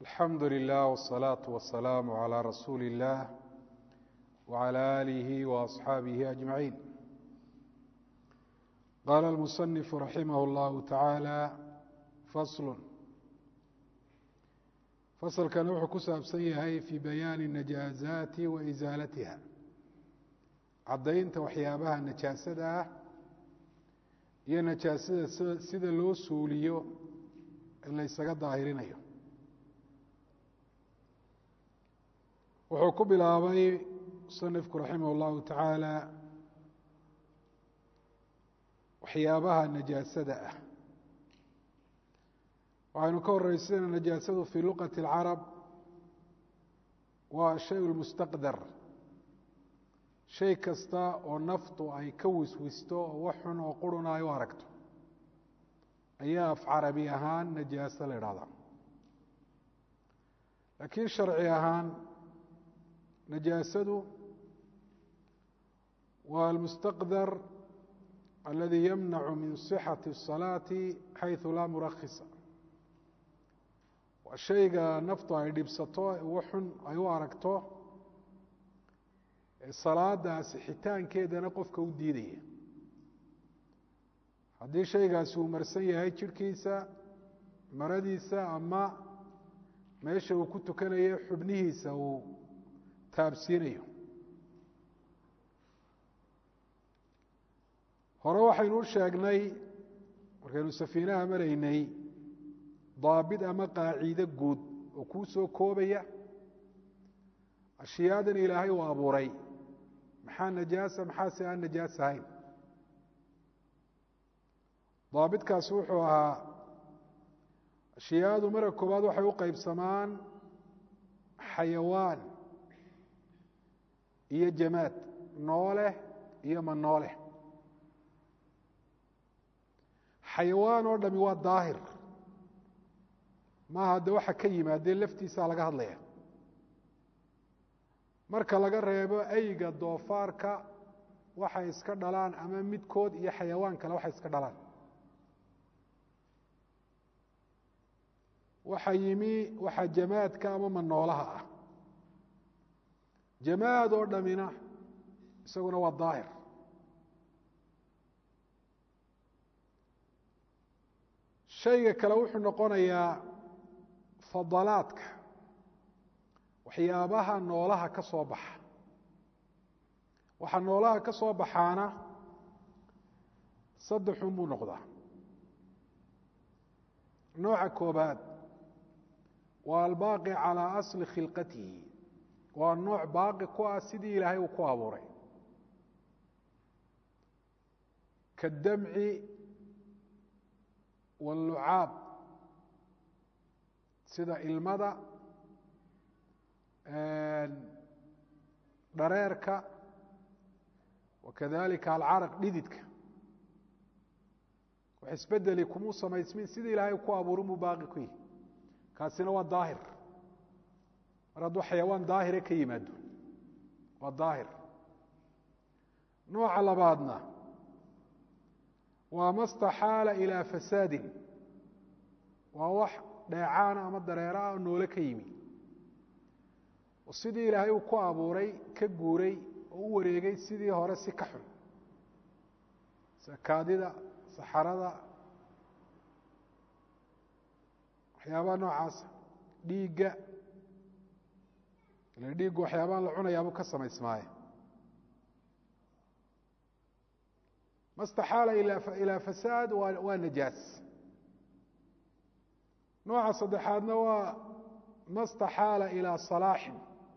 alxamdu lilah wالsalaaةu wasalaamu عalى rasuuli اllah wعalى alihi وaصxaabihi ajmaciin qaala اlmusanifu raximah اllahu tacaala faslu fasalkana wuxuu ku saabsan yahay fii bayaani najaazaati wa isaalatiha caddaynta waxyaabaha najaasada ah iyo najaasada sida loo suuliyo ee la ysaga daahirinayo wuxuu ku bilaabay musanifku raximah اllahu tacaala waxyaabaha najaasada ah waxaynu ka horeysana najaasadu fii luqati اlcarab waa shay lmustaqdar shay kasta oo naftu ay ka wiswisto oo wax xun oo quruna ay u aragto ayaa af carabi ahaan najaaso la idhahdaa laakiin sharci ahaan najaasadu waa almustaqdar aladi yamnacu min صixati الصalaati xayثu laa murakisa waa shayga naftu ay dhibsato wax xun ay u aragto salaadaasi xitaankeedana qofka u diidaya haddii shaygaasi uu marsan yahay jirhkiisa maradiisa ama meesha uu ku tukanayo xubnihiisa uu taabsiinayo hore waxaynu u sheegnay markaynu safiinaha maraynay daabit ama qaaciide guud oo kuu soo koobaya ashiyaadan ilaahay uu abuuray maxaa najaasa maxaase aan najaas ahayn daabitkaasi wuxuu ahaa ashiyaadu marka koowaad waxay u qeybsamaan xayawaan iyo jamaad noole iyo ma noole xayawaan oo dhami waa daahir maaha de waxa ka yimaadee laftiisaa laga hadlaya marka laga reebo eyga doofaarka waxay iska dhalaan ama midkood iyo xayawaan kale waxay iska dhalaan waxa yimi waxa jamaadka ama manoolaha ah jamaad oo dhamina isaguna waa daahir shayga kale wuxuu noqonayaa fadalaadka waxyaabaha noolaha ka soo baxa waxaa noolaha ka soo baxaana saddexun buu noqdaa nooca koobaad waa albaaqi calaa asli khilqatihi waa nooc baaqi ku ah sidii ilaahay uu ku abuuray kaddamci wاllucaab sida ilmada dhareerka wakadalika alcaraq dhididka wax isbedeli kumuu samaysmin sidii ilaahay ku abuurin buu baaqi ku yihi kaasina waa daahir mar hadduu xayawaan daahire ka yimaado waa daahir nooca labaadna waa ma staxaala ilaa fasaadin waa wax dheecaana ama dareera ah oo noole ka yimi oo sidii ilaahay uu ku abuuray ka guuray oo u wareegay sidii hore si ka xun sakaadida saxarada waxyaabaha noocaasa dhiigga ile dhiiggu waxyaabahan la cunayaabuu ka samaysmaaye ma staxaala ilaa fasaad waa najaas nooca saddexaadna waa ma staxaala ilaa salaaxin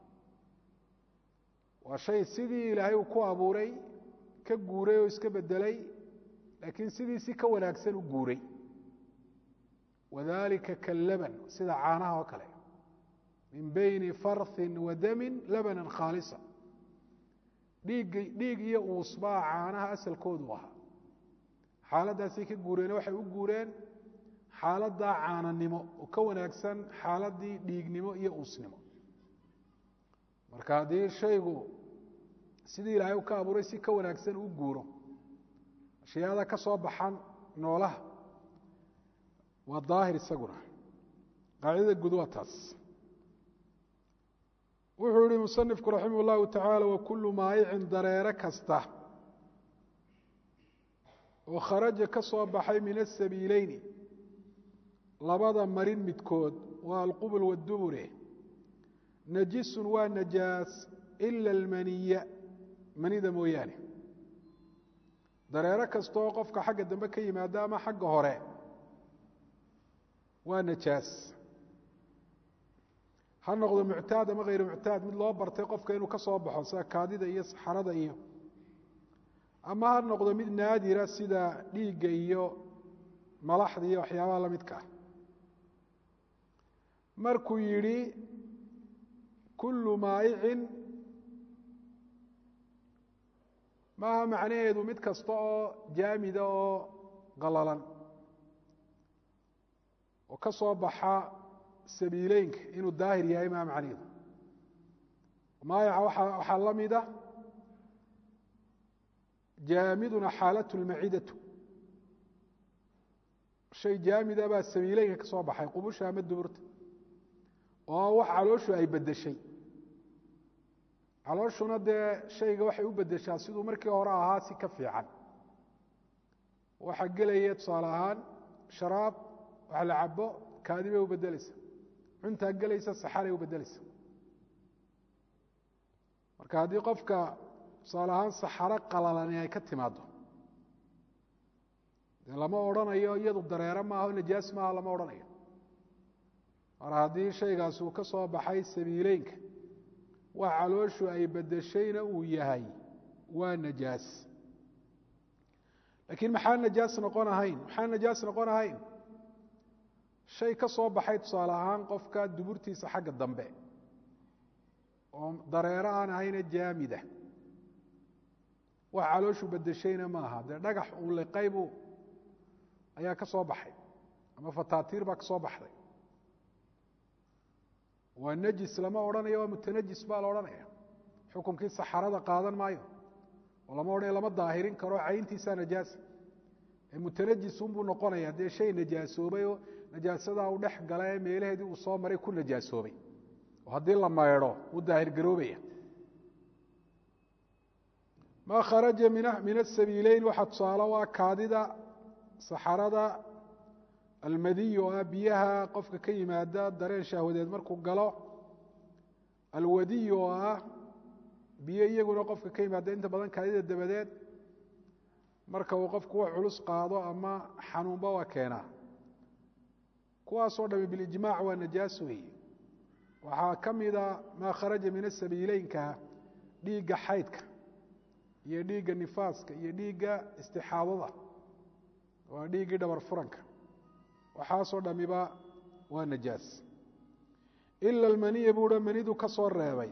waa shay sidii ilaahay uu ku abuuray ka guuray oo iska bedelay laakiin sidiisi ka wanaagsan u guuray wadalika kallaban sida caanaha oo kale min bayni farhin wa damin labanan khaalisa dhiig dhiig iyo uusbaa caanaha asalkoodu ahaa xaaladdaasay ka guureen waxay u guureen xaaladdaa caananimo oo ka wanaagsan xaaladdii dhiignimo iyo uusnimo marka haddii shaygu sidii ilaahay u ka abuuray si ka wanaagsan u guuro ashyaada ka soo baxan noolaha waa daahir isaguna qaacidada guud waa taas wuxuu yihi musanifku raximah اllahu tacaala wakulu maayicin dareere kasta oo kharaja ka soo baxay min asabiileyni labada marin midkood waa alqubul wadubure najisun waa najaas ila almaniya manida mooyaane dareero kasta oo qofka xagga dambe ka yimaada ama xagga hore waa najaas ha noqdo muctaad ama hayru muctaad mid loo bartay qofka inuu ka soo baxo sida kaadida iyo saxarada iyo ama ha noqdo mid naadira sida dhiigga iyo malaxda iyo waxyaabaha la midka ah markuu yidhi kullu maayicin maaha macnaheedu mid kasta oo jaamida oo qalalan oo ka soo baxa sabiileynka inuu daahir yahay maa macnaheedu maayaca waa waxaa la mida jaamiduna xaalatu lmacidatu shay jaamida baa sabiileynka ka soo baxay qubusha ama duburta oo wax calooshu ay bedeshay calooshuna dee shayga waxay u bedeshaa siduu markii hore ahaa si ka fiican waxaa gelaya tusaale ahaan sharaab wax la cabo kaadi bay u bedeleysa cuntaa gelaysa saxaray u bedeleysa marka haddii qofka tusaale ahaan saxaro qalalani ay ka timaado dee lama odrhanayo iyadu dareero maaha najaas maaha lama odhanayo mar haddii shaygaasi uu ka soo baxay sabiileynka wax calooshu ay bedeshayna uu yahay waa najaas laakiin maxaa najaas noqon ahayn maxaa najaas noqon ahayn shay ka soo baxay tusaale ahaan qofka duburtiisa xagga dambe oo dareero aan ahayne jaamida wax calooshu bedeshayna maaha dee dhagax uu liqaybu ayaa ka soo baxay ama fataatiir baa ka soo baxday waa najis lama odhanayo waa mutanajis baa la odhanaya xukunkii saxarada qaadan maayo oo lama odhanayo lama daahirin karo cayntiisaa najaasa ee mutanajis unbuu noqonaya dee shay najaasoobay oo najaasadaa u dhex gala ee meelaheedii uu soo maray ku najaasoobay oo haddii la maydho wuu daahir garoobaya maa kharaja min asabiileyn waxaa tusaale u ah kaadida saxarada almadiy oo ah biyaha qofka ka yimaada dareen shahwadeed markuu galo alwadiy oo ah biyo iyaguna qofka ka yimaada inta badan kaadida dabadeed marka uu qofku wax culus qaado ama xanuunba waa keenaa kuwaasoo dhami bilijmaac waa najaas weeye waxaa ka mida maa kharaja min asabiileynka dhiigga xaydka iyo dhiigga nifaaska iyo dhiigga istixaadada waa dhiiggii dhabar furanka waxaasoo dhamiba waa najaas ila almaniya buuha manidu ka soo reebay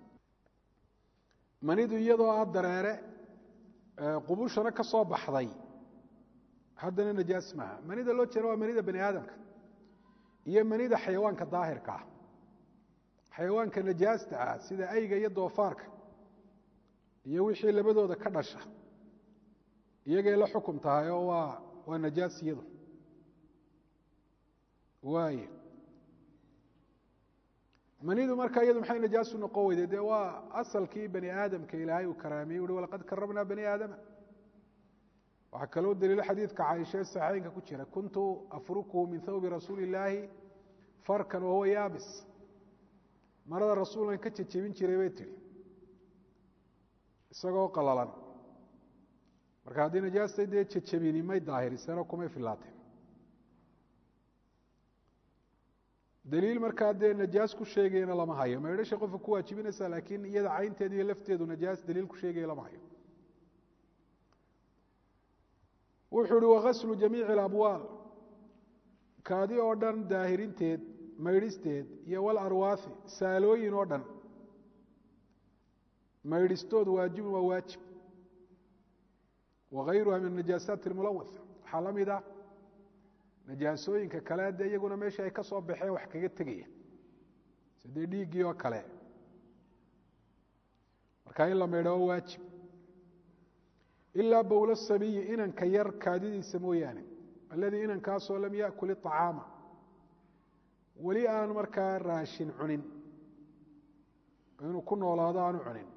manidu iyadoo ah dareere qubushana ka soo baxday haddana najaas maaha manida loo jeeda waa manida bani aadamka iyo manida xayawaanka daahirka ah xayawaanka najaasta ah sida ayga iyo doofaarka iyo wixii labadooda ka dhasha iyagay la xukum tahay oo waa waa najaas iyadu waay manidu markaa iyadu maxay najaasu noqon weyday dee waa asalkii bani aadamka ilaahay uu karaamiyey uhi walaqad karabnaa bani aadama waxaa kaloo daliilo xadiidka caaisha saxeynka ku jira kuntu afrukuhu min thawbi rasuuli illaahi farkan wahuwa yaabis marada rasuulkan ka jejebin jiray bay tihi isagoo qalalan marka haddii najaastay dee jejebini may daahiriseenoo kumay filaateen daliil markaa dee najaas ku sheegayana lama hayo maydhasha qofka ku waajibinaysa laakiin iyada caynteeda iyo lafteedu najaas daliil ku sheegaya lama hayo wuxuu uhi wakaslu jamiici alabwaal kaadi oo dhan daahirinteed maydhisteed iyo walarwaafi saalooyin oo dhan maydhistood waajibun waa waajib wagayruha min najaasaati almulawah waxaa la mid ah najaasooyinka kale dee iyaguna meesha ay ka soo baxeen wax kaga tegaya sidee dhiiggii oo kale markaa in la maydho waa waajib ilaa bowla sabiyi inanka yar kaadidiisa mooyaane alladii inankaasoo lam yaakul iطacaama weli aan markaa raashin cunin inuu ku noolaado aanu cunin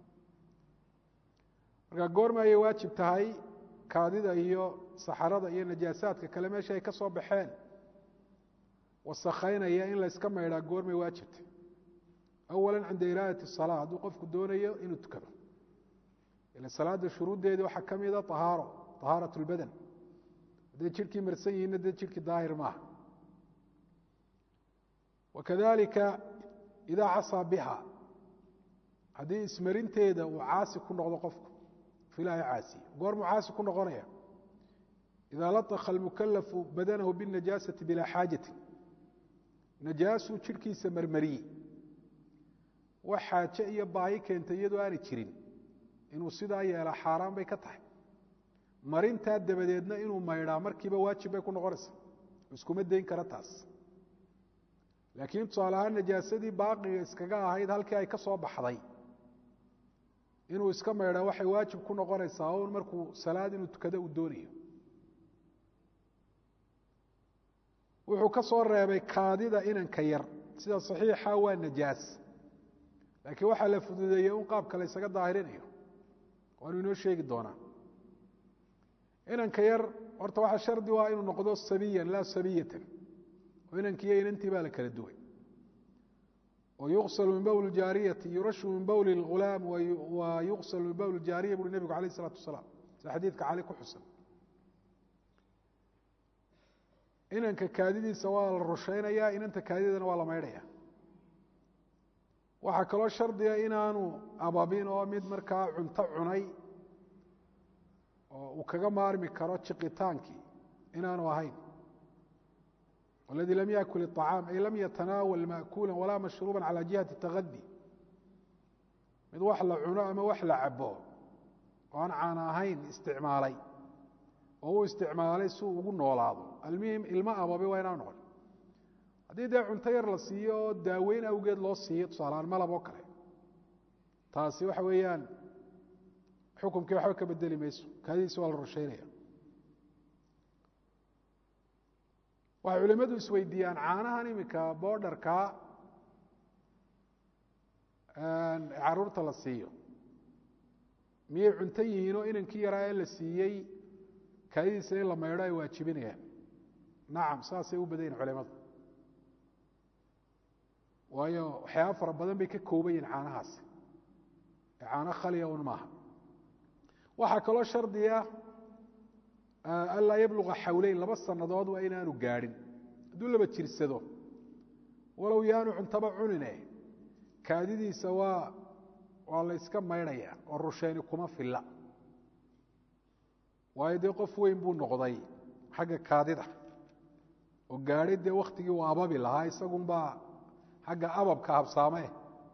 marka goorma ayay waajib tahay kaadida iyo saxarada iyo najaasaadka kale meesha ay ka soo baxeen wasakhaynaya in la yska maydhaa goormay waajibtay awala cinda iraadati الsalaa hadduu qofku doonayo inuu tukado ila salaada shuruuddeedii waxaa ka mida ahaaro طahaaraة اlbadan hadday jidhkii marsan yihiinna dee jidhkii daahir maaha wakadalika idaa casaa biha haddii ismarinteeda uu caasi ku noqdo qofku filaahi caasi goormuu caasi ku noqonaya idaa laطka اlmukalafu badanahu bالnajaasati bilaa xaajati najaasuu jidhkiisa marmariyey wax xaaje iyo baahi keentay iyadoo aanay jirin inuu sidaa yeelaa xaaraan bay ka tahay marintaa dabadeedna inuu maydhaa markiiba waajib bay ku noqonaysaa iskuma dayn kara taas laakiin tusaale ahaan najaasadii baaqiga iskaga ahayd halkii ay ka soo baxday inuu iska maydhaa waxay waajib ku noqonaysaa un markuu salaad inuu tukado uu doonayo wuxuu ka soo reebay kaadida inanka yar sida saxiixa waa najaas laakiin waxaa la fududeeyey un qaabka la ysaga daahirinayo waanu inoo sheegi doonaa inanka yar horta waxaa shardi u ah inuu noqdo sabiyan laa sabiyatan oo inankiiyo inantii baa la kala duway oo yuqsalu min bowl jaariyati yurashu min bowli اghulaam wa yuqsalu min bowl jaariya buuri nebigu alayh الsalaatu wasalaam sida xadiidka cali ku xusan inanka kaadidiisa waa la rushaynaya inanta kaadidana waa la maydhaya waxaa kaloo shardiga inaanu ababin oo mid markaa cunto cunay oo uu kaga maarmi karo jiqitaankii inaanu ahayn اladii lam yakul الطacaam ay lam yatanaawal maأkuula walaa mashruuba calى jihati tagadi mid wax la cuno ama wax la cabo oo aan caana ahayn isticmaalay oo uu isticmaalay si uu ugu noolaado almuhim ilmo ababe waa inaan noqon haddii dee cunto yar la siiyo oo daaweyn awgeed loo siiyo tusaaleaan malab oo kale taasi waxa weeyaan xukumkii waxba ka bedeli mayso kaadidiisi waa la rushaynaya waxay culimadu isweydiiyaan caanahan iminka boodharkaa caruurta la siiyo miyay cunto yihiin oo inankii yaraa ee la siiyey kaadidiisa in la maydho ay waajibinayaan nacam saasay u badan yihin culimadu waayo waxyaaba fara badan bay ka kooban yihin caanahaasi ee caano khaliya un maaha waxaa kaloo shardiya anlaa yabluga xawleyn laba sannadood waa inaanu gaadhin hadduu laba jirsado walow yaanu cuntaba cunine kaadidiisa waa waa la yska maydhaya oo rusheyni kuma filla waayo dee qof weyn buu noqday xagga kaadida oo gaadhay dee wakhtigii uu ababi lahaa isagunbaa xagga ababka habsaamee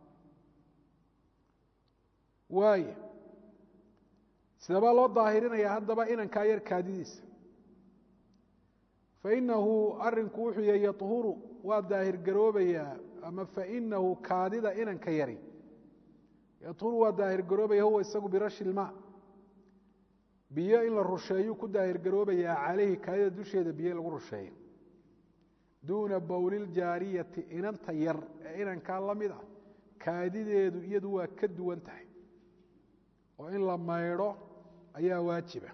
waaya sidabaa loo daahirinayaa haddaba inankaa yar kaadidiisa fainahu arinku wuxuu yahay yahuru waa daahir garoobayaa ama fainahu kaadida inanka yari yahuru waa daahir garoobaya huwa isagu birashi ilma biyo in la rusheeyuu ku daahir garoobayaa calayhi kaadida dusheeda biyo lagu rusheeyo duuna bowliljaariyati inanta yar ee inankaa la mid ah kaadideedu iyadu waa ka duwan tahay oo in la maydho ayaa waajiba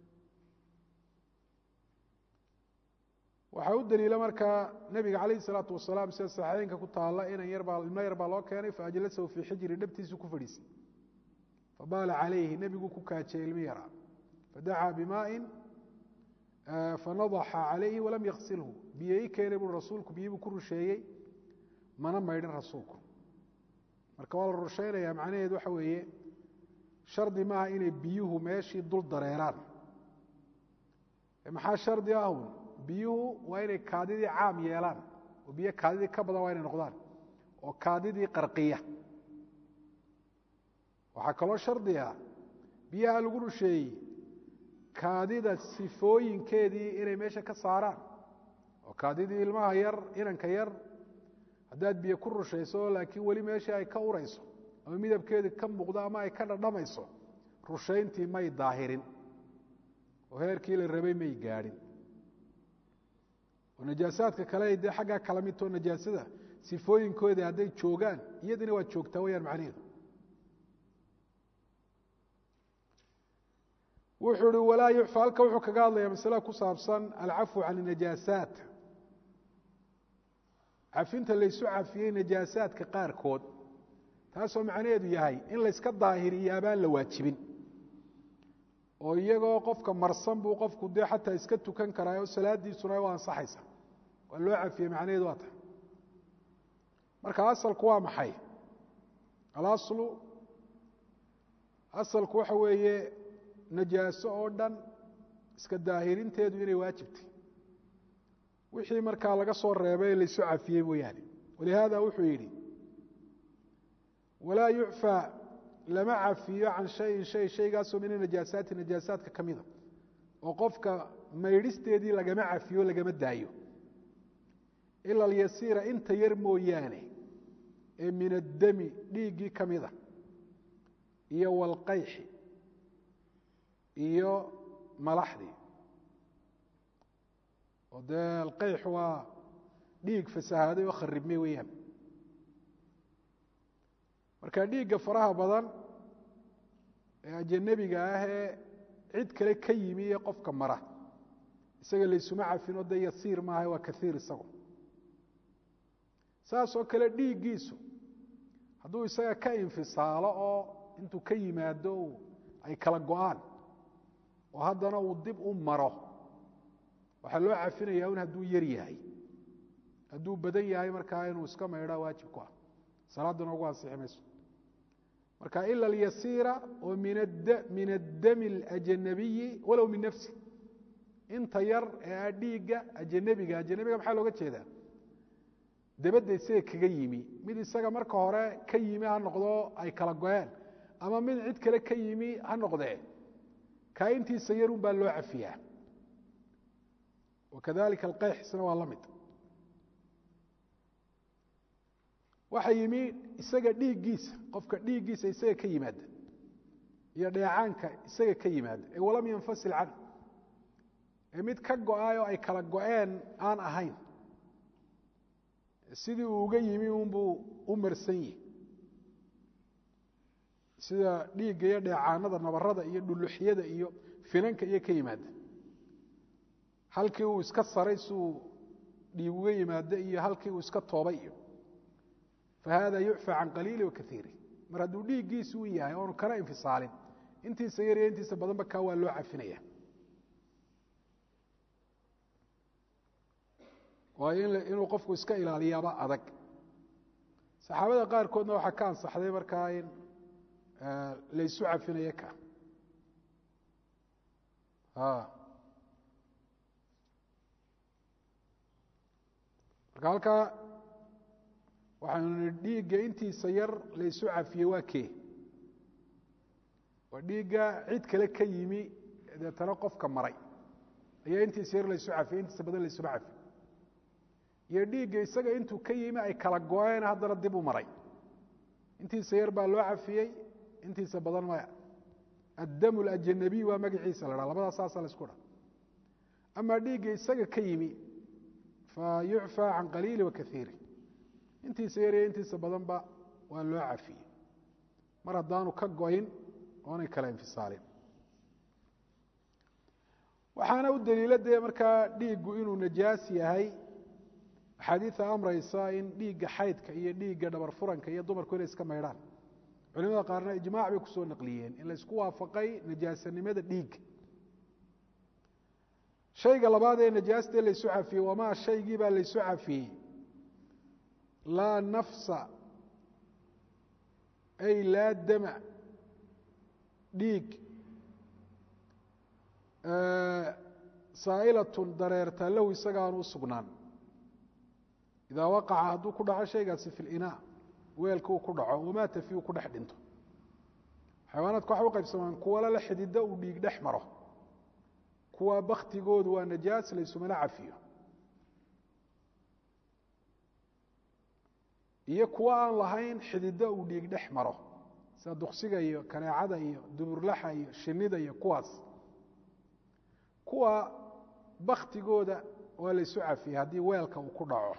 waxaa u daliila markaa nebiga calayh isalaatu wasalaam sida saxiixeynka ku taalla inan yarbaa ilmo yar baa loo keenay faajlasahu fii xijri dhabtiisu ku fadhiisay fabaala calayhi nebiguu ku kaajiyey ilmi yaraa fadacaa bimaain fanadaxa calayhi walam yaksilhu biyo i keenay bui rasuulku biyibuu ku rusheeyey mana maydhin rasuulku marka waa la rushaynaya macnaheed waxa weeye shardi maaha inay biyuhu meeshii dul dareeraan maxaa shardi ahun biyuhu waa inay kaadidii caam yeelaan oo biyo kaadidii ka badan waa inay noqdaan oo kaadidii qarqiya waxaa kaloo shardiga biyaha lagu rusheeyey kaadida sifooyinkeedii inay meesha ka saaraan oo kaadidii ilmaha yar inanka yar haddaad biyo ku rushayso laakiin weli meeshii ay ka urayso ama midabkeedi ka muuqdo ama ay ka dhadhamayso rushayntii may daahirin oo heerkii la rabay may gaadhin oo najaasaadka kale dee xaggaa kala midtoo najaasada sifooyinkooda hadday joogaan iyadina waa joogtaa wayaan macnaheedu wuxuu hi walaa yucfa halka wuxuu kaga hadlaya masale ku saabsan alcafwu can najaasaat cafinta laysu cafiyey najaasaadka qaarkood taasoo macnaheedu yahay in layska daahiriyo abaan la waajibin oo iyagoo qofka marsan buu qofku dee xataa iska tukan karaa oo salaadiisuna u ansaxaysa waa loo cafiyey macnaheedu waa tahay marka asalku waa maxay alaslu asalku waxa weeye najaaso oo dhan iska daahirinteedu inay waajibtay wixii markaa laga soo reebay laysu cafiyey mooyaane walihaada wuxuu yidhi walaa yucfى lama cafiyo can shayin shay shaygaasoo min anajaasaati najaasaadka ka mida oo qofka maydhisteedii lagama cafiyo lagama daayo ila alyasiira inta yar mooyaane ee min addami dhiiggii ka mida iyo walqayxi iyo malaxdii oo dee alqayx waa dhiig fasahaaday oo kharibmay weeyaan marka dhiigga faraha badan ee ajanabiga ah ee cid kale ka yimi iyo qofka mara isaga laysuma cafin oo dee yasiir maaha waa kaiir isagu saas oo kale dhiiggiisu hadduu isaga ka infisaalo oo intuu ka yimaado ay kala go-aan oo haddana uu dib u maro waxaa loo cafinaya un hadduu yar yahay hadduu badan yahay markaa inuu iska maydhaa waajib ku ah salaaduna ugu ansixi mayso marka ila alyasiira oo min addami اlajanabiyi walow min nafsi inta yar ee a dhiigga ajanabiga ajanabiga maxaa looga jeedaa dabadda isaga kaga yimi mid isaga marka hore ka yimi ha noqdo ay kala go-een ama mid cid kale ka yimi ha noqdee kaa intiisa yarun baa loo cafiyaa wakadalika alqayx isna waa la mid waxa yimi isaga dhiiggiisa qofka dhiiggiisa isaga ka yimaada iyo dheecaanka isaga ka yimaada ee walam yanfasil can ee mid ka go-ay oo ay kala go-een aan ahayn sidii uu uga yimi unbuu u marsan yihi sida dhiigga iyo dheecaanada nabarada iyo dhuluxyada iyo finanka iyo ka yimaada halkii uu iska saray siuu dhiig uga yimaado iyo halkii uu iska toobay iyo fahada yucfى can qaliili wakaiiri mar hadduu dhiiggiisi u yahay oonu kana infisaalin intiisa yar iyo intiisa badanba kaa waa loo cafinaya waayo inuu qofku iska ilaaliyaaba adag saxaabada qaarkoodna waxaa ka ansaxday markaa in laysu cafinayo ka marka halkaa waxaanu nii dhiigga intiisa yar laysu cafiyey waa kee waa dhiigga cid kale ka yimi deetana qofka maray ayaa intiisa yar laysu cafiyey intiisa badan laysuma cafiy iyo dhiigga isaga intuu ka yimi ay kala go-een haddana dib u maray intiisa yar baa loo cafiyey intiisa badan maya addam alajanabiy waa magaciisa la dhaa labadaa saasa la isku dha amaa dhiigga isaga ka yimi fa yucfى can qaliili wakaiiri intiisa yar iyo intiisa badanba waa loo cafiyey mar haddaanu ka goyn oonay kala infisaalin waxaana u daliila dee markaa dhiiggu inuu najaas yahay axaadiida amraysa in dhiigga xaydka iyo dhiigga dhabar furanka iyo dumarku inay iska maydhaan culimada qaarna ijmaac bay kusoo naqliyeen in laysku waafaqay najaasanimada dhiigga shayga labaad ee najaastee laysu cafiyey wamaa shaygii baa laysu cafiyey laa nafsa ay laa dama dhiig saa'ilatun dareerta lahu isagaanu u sugnaan idaa waqaca hadduu ku dhaco shaygaasi fi linaa weelka uu ku dhaco wamaata fi uu ku dhex dhinto xayawaanaadka waxay u qaybsamaan kuwa lala xidido uu dhiig dhex maro kuwa baktigoodu waa najaas laysumana cafiyo iyo kuwa aan lahayn xidido uu dhiig dhex maro sida duksiga iyo kaneecada iyo duburlaxa iyo shinida iyo kuwaas kuwa baktigooda waa la ysu cafiyey haddii weelka uu ku dhaco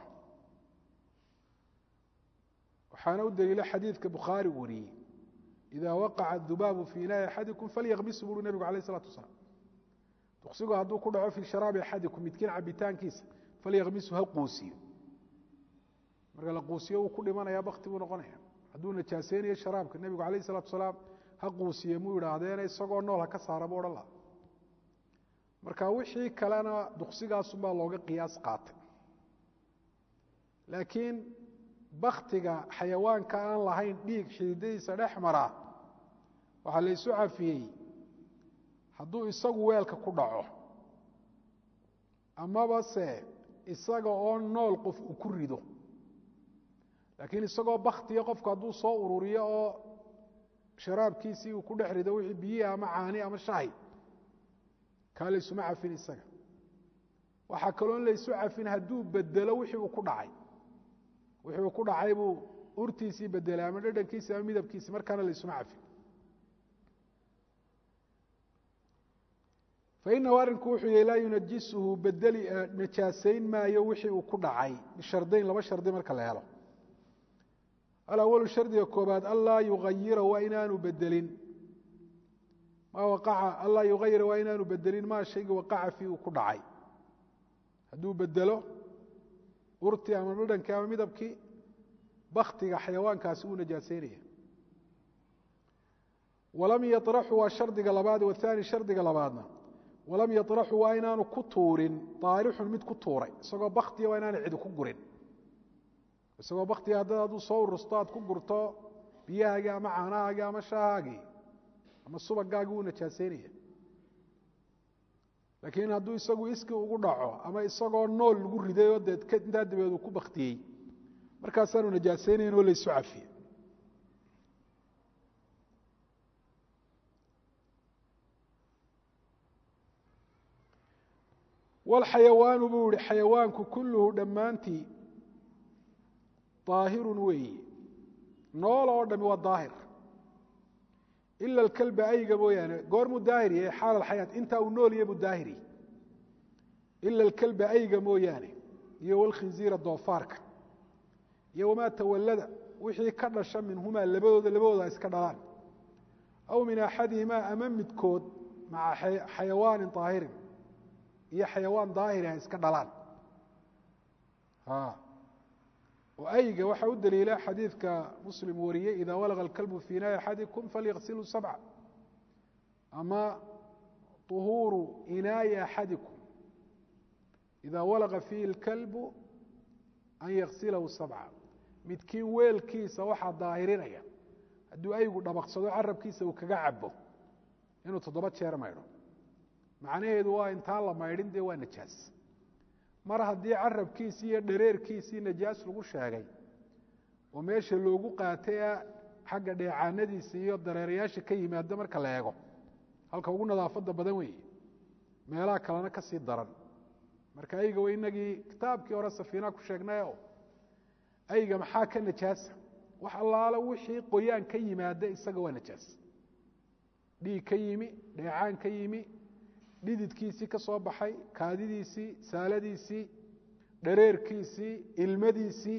waxaana u daliila xadiidka bukhaari wariyey ida waqaca dubaabu fi inaa'i axadikum falyakmisu buuri nebigu alayh isalatu wasalaam duqsigu hadduu ku dhaco fii sharaabi axadikum midkiin cabitaankiisa falyakmisu ha quusiyo marka la quusiyo wuu ku dhimanaya bakti buu noqonaya hadduu najaaseynayo sharaabka nebigu alayh isalatu wasalaam ha quusiye muu idhaahdeena isagoo nool ha ka saara bu odhan laha marka wixii kalena duqsigaasunbaa looga qiyaas qaatay laakiin baktiga xayawaanka aan lahayn dhiig xididadiisa dhex maraa waxaa la ysu cafiyey hadduu isagu weelka ku dhaco amaba se isaga oo nool qof uu ku rido laakiin isagoo baktiya qofku hadduu soo ururiyo oo sharaabkiisii uu ku dhex rido wixii biyihi ama caani ama shahi kaa laysuma cafin isaga waxaa kaloon laysu cafin hadduu bedelo wixii uu ku dhacay wixii uu ku dhacay buu urtiisii bedelay ama dhadhankiisi ama midabkiisi markaana laysuma cafin fainahu arrinku wuxuu yahy laa yunajisuhu bedeli najaasayn maayo wixii uu ku dhacay bishardayn laba shardi marka la helo alawalu shardiga koobaad anlaa yuayira waa inaanu bedelin maa waqaca anlaa yuayira waa inaanu bedelin maa shayga waqaca fii uu ku dhacay hadduu bedelo urtii ama dhadhankii ama midabkii baktiga xayawaankaasi uu najaaseynaya walam yaطraxu waa shardiga labaad wathani shardiga labaadna walam yaطraxu waa inaanu ku tuurin daarixun mid ku tuuray isagoo baktiya waa inaana cidi ku gurin isagoo baktiga haddad hadduu soo urusto aad ku gurto biyahaagii ama caanahaagii ama shaahaagii ama subagaagii wuu najaaseynaya laakiin hadduu isagu iski ugu dhaco ama isagoo nool lagu riday oo dee intaa dabeed uu ku baktiyey markaasaanu najaaseynayn oo laysu cafiye walxayawaanu buu yihi xayawaanku kulluhu dhammaantii daahirun weeyi nool oo dhami waa daahir ila alkalba ayga mooyaane goormuu daahir yahay xaal alxayaat intaa uu nool yahay buu daahir yahay ila alkalba ayga mooyaane iyo walkhinziira doofaarka iyo wamaa tawallada wixii ka dhasha minhumaa labadooda labadooda ay iska dhalaan aw min axadihimaa ama midkood maca xayawaanin daahirin iyo xayawaan daahiri ay iska dhalaan oo ayga waxaa u daliila xadiidka muslim wariyey ida walaga alkalbu fi inaa'i axadikum falyaqsiluu sabca ama طuhuuru inaayi axadikum ida walaga fiihi اlkalbu an yaksilahu sabca midkiin weelkiisa waxaa daahirinaya hadduu aygu dhabaqsado carabkiisa uu kaga cabo inuu toddoba jeer maydho macnaheedu waa intaan la maydhin dee waa najaas mar haddii carabkiisii iyo dhareerkiisii najaas lagu sheegay oo meesha loogu qaatay xagga dheecaanadiisa iyo dareerayaasha ka yimaada marka la eego halka ugu nadaafadda badan weeye meelaha kalena ka sii daran marka ayga wa inagii kitaabkii hore safiina ku sheegnayo ayga maxaa ka najaasa wax allaalo wixii qoyaan ka yimaada isaga waa najaas dhiig ka yimi dheecaan ka yimi dhididkiisii ka soo baxay kaadidiisii saaladiisii dhareerkiisii ilmadiisii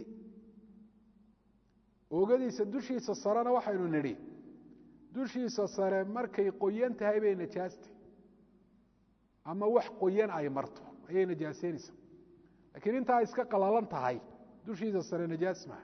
oogadiisa dushiisa sarena waxaynu nidhi dushiisa sare markay qoyan tahay bay najaastay ama wax qoyan ay marto ayay najaaseynaysaa laakiin intaa iska qalalan tahay dushiisa sare najaas maha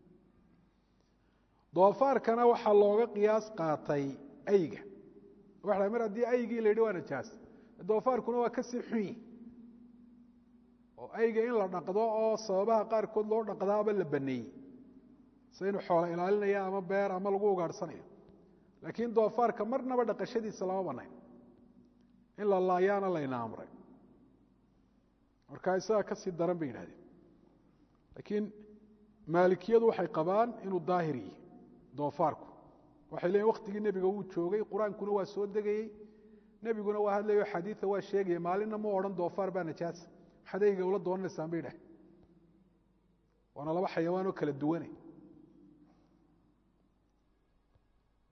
doofaarkana waxaa looga qiyaas qaatay ayga waxa mar haddii aygii la yidhi waa najaas doofaarkuna waa ka sii xun yihi oo ayga in la dhaqdo oo sababaha qaarkood loo dhaqdaaba la baneeyey se inu xoola ilaalinaya ama beer ama lagu ugaadhsanayo laakiin doofaarka marnaba dhaqashadiisa lama banayn in la laayaana layna amray markaa isagaa ka sii daran bay yidhahdeen laakiin maalikiyadu waxay qabaan inuu daahir yihi doofaarku waxay leeyiin waktigii nebiga wuu joogay qur-aankuna waa soo degayey nebiguna waa hadlayo xadiia waa sheegaya maalinna mu odhan doofaar baa najaasa maxaad eyga ula doonanaysaan bay dhah waana laba xayawaan oo kala duwane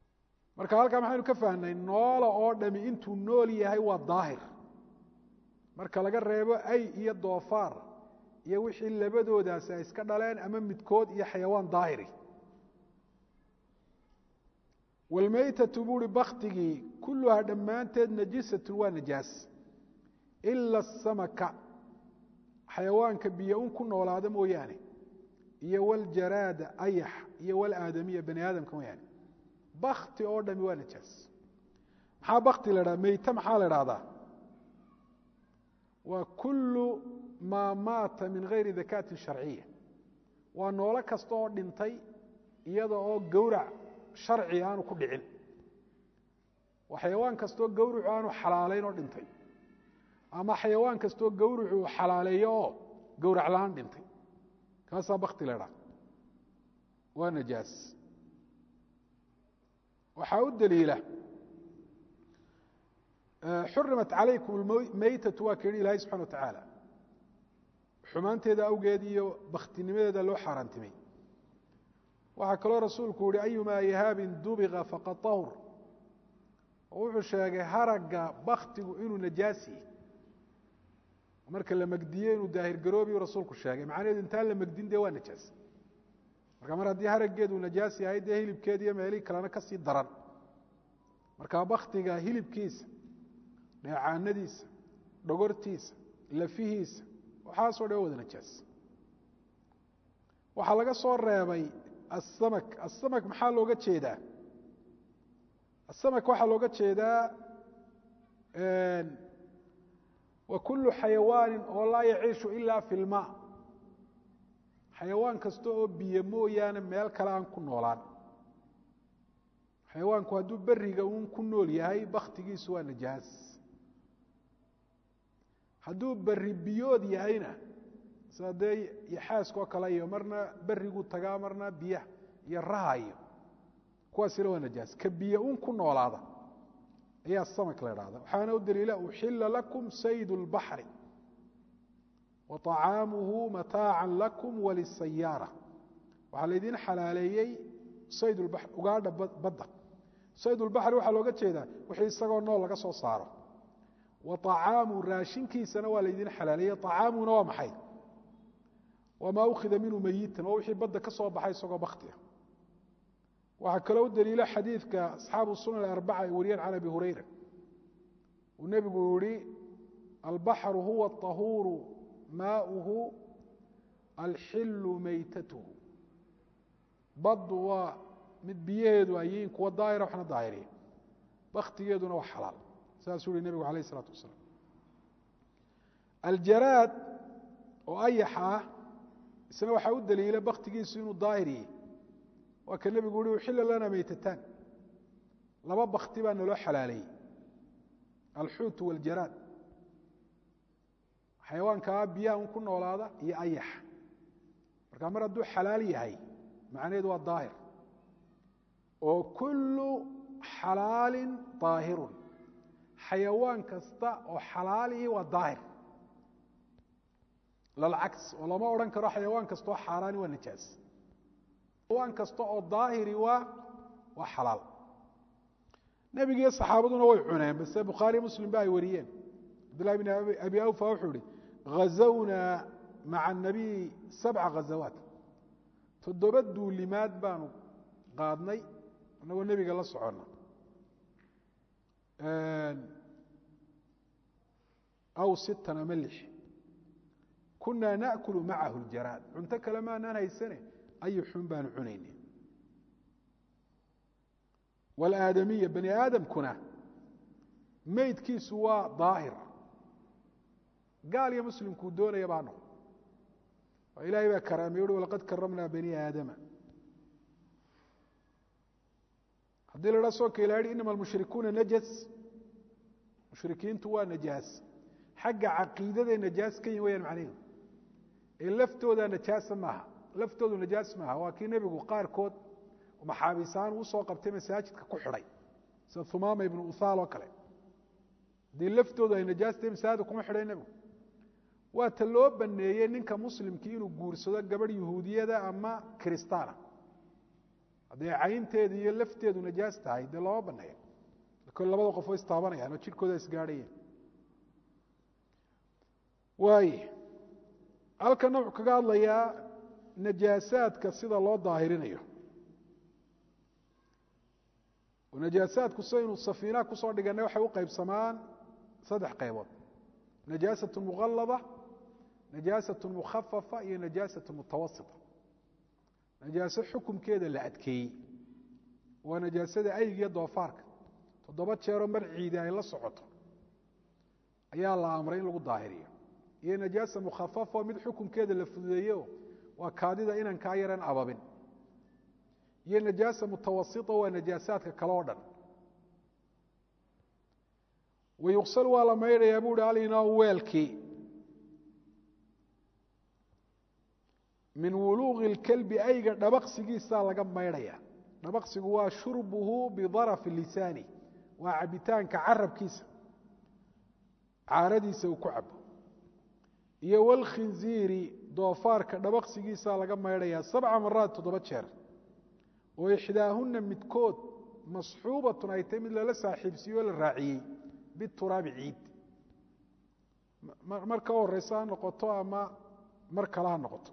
marka halkaa maxaynu ka fahnay noola oo dhami intuu nool yahay waa daahir marka laga reebo ay iyo doofaar iyo wixii labadoodaasi ay iska dhaleen ama midkood iyo xayawaan daahiri walmaytatu buuhi baktigii kulluhaa dhammaanteed najisatun waa najaas ila asamaka xayawaanka biyo un ku noolaada mooyaane iyo waljaraada ayax iyo walaadamiya bani aadamka mooyaane bakti oo dhami waa najaas maxaa bakti la dhaha meyte maxaa la dhahdaa waa kullu maa maata min gayri dakaatin sharciya waa noolo kasta oo dhintay iyada oo gowrac sharci aanu ku dhicin waa xayawaan kastaoo gowrucu aanu xalaalayn oo dhintay ama xayawaan kastaoo gowrucu xalaaleeyo oo gowrac la-aan dhintay kaasaa bakti la dhaha waa najaas waxaa u daliila xurimat calaykum meytatu waa keeni ilahay subxana wa tacaala xumaanteeda awgeed iyo baktinimadeeda loo xaaraantimay waxaa kaloo rasuulku yihi ayumaa ihaabin dubiqa faqad tahur oo wuxuu sheegay haragga baktigu inuu najaasi marka la megdiye inuu daahirgaroobiyu rasuulku sheegay macnaheedu intaan la megdin dee waa najaas marka mar haddii haraggeedu najaas yahay dee hilibkeed iyo meelihii kalena ka sii daran marka baktiga hilibkiisa dheecaanadiisa dhogortiisa lafihiisa waxaasoo dhan wada najaas waxaa laga soo reebay asamak asamak maxaa looga jeedaa asamak waxaa looga jeedaa wa kullu xayawaanin oo laa yaciishu ilaa fi lmaa xayawaan kasta oo biyo mooyaane meel kale aan ku noolaan xayawaanku hadduu beriga uun ku nool yahay baktigiisu waa najaas hadduu beri biyood yahayna sida dee yaxaaskoo kale iyo marna beriguu tagaa marna biyaha iyo raha iyo kuwaasina waa najaas ka biyo un ku noolaada ayaa samak la idhahda waxaana u daliila uxila lakum sayd اlbaxri wa طacaamuhu mataaca lakum walisayaara waxaa laydin xalaaleeyey sayd اlbaxr ugaadha badda sayd اlbaxri waxaa looga jeedaa wixii isagoo nool laga soo saaro wa طacaamu raashinkiisana waa laydin xalaaleeyey طacaamuna waa maxay wamaa ukhida minhu meyitan waa wixii badda ka soo baxay isagoo baktia waxaa kaloo u daliila xadiidka asxaabu sunan arbaca ay wariyeen can abi hurayra uu nebigu yihi albaxru huwa aطahuuru maauhu alxilu meytatuhu baddu waa mid biyaheedu ay yihiin kuwa daahira waxna daahiriya baktigeeduna waa xalaal saasuu yihi nebigu alayh isalaatu wasalaam aljaraad oo ayaxa ah isna waxaa u daliila baktigiisu inuu daahir yahy waa ka nebigu uhi uxila lana meytataan laba bakti baa naloo xalaaleeyey alxuutu waljaraad xayawaankaa biyaha un ku noolaada iyo ayaxa marka mar hadduu xalaal yahay macnaheedu waa daahir oo kullu xalaalin daahirun xayawaan kasta oo xalaalihi waa daahir lalcaks oo lama odhan karo xayawaan kasta oo xaaraani waa najaas xayawaan kasta oo daahiri waa waa xalaal nebigiiyo saxaabaduna way cuneen base bukhaari muslim ba ay wariyeen cabdillahi bn abi awfa wuxuu ihi ghazawnaa maca anabiy sabca ghazawaat toddoba duulimaad baanu qaadnay inagoo nebiga la soconna aw sittan ama lix kunaa naakulu macahu ljaraad cunto kale maanaan haysane ayu xun baanu cunayna walaadamiya bani aadamkuna meydkiisu waa daahir gaal iyo muslimkuu doonaya baa noqo oo ilaahay baa karaamay uhi walaqad karamnaa bani aadama haddii la dhaa soo ka ila hi inama almushrikuuna najas mushrikiintu waa najaas xagga caqiidaday najaas ka yihin wayaan macnaheedu ee laftooda najaasa maaha laftoodu najaas maaha waa kii nebigu qaarkood maxaabiisaan uu soo qabtay masaajidka ku xidhay sida humaama ibnu uhaal oo kale haddii laftoodu ay najaastay masaajidka kuma xidhay nebigu waa ta loo baneeyey ninka muslimkii inuu guursado gabadh yuhuudiyada ama kiristaana hadday caynteedu iyo lafteedu najaas tahay dee looma baneeyo kol labada qof way istaabanayaan oo jidhkooda isgaadhayeen waaye halkana wuxuu kaga hadlayaa najaasaadka sida loo daahirinayo najaasaadku sidaynu safiinaha kusoo dhiganay waxay u qaybsamaan saddex qaybood najaasat muqallada najaasat mukhafafa iyo najaasat mutawasita najaaso xukumkeeda la adkeeyey waa najaasada aygiyo doofaarka toddoba jeeroo mar ciidi ay la socoto ayaa la amray in lagu daahiriyo iyo najaasa mukhafafa mid xukumkeeda la fududeeyo waa kaadida inankaa yaran ababin iyo najaasa mutawasita waa najaasaadka kale o dhan wayuqsal waa la maydhayaa bu uhi alinaa weelkii min wuluuqi اlkelbi ayga dhabaqsigiisaa laga maydhaya dhabaqsigu waa shurbuhu bidarafi lisaani waa cabitaanka carabkiisa caaradiisa uu ku cabo iyo wlkhinziiri doofaarka dhabaqsigiisaa laga maydhayaa sabca maraad toddoba jeer oo ixdaahuna midkood masxuubatun ay tahy mid lala saaxiibsiiyo o la raaciyey bituraabi ciid mar ka horeysa ha noqoto ama mar kale ha noqoto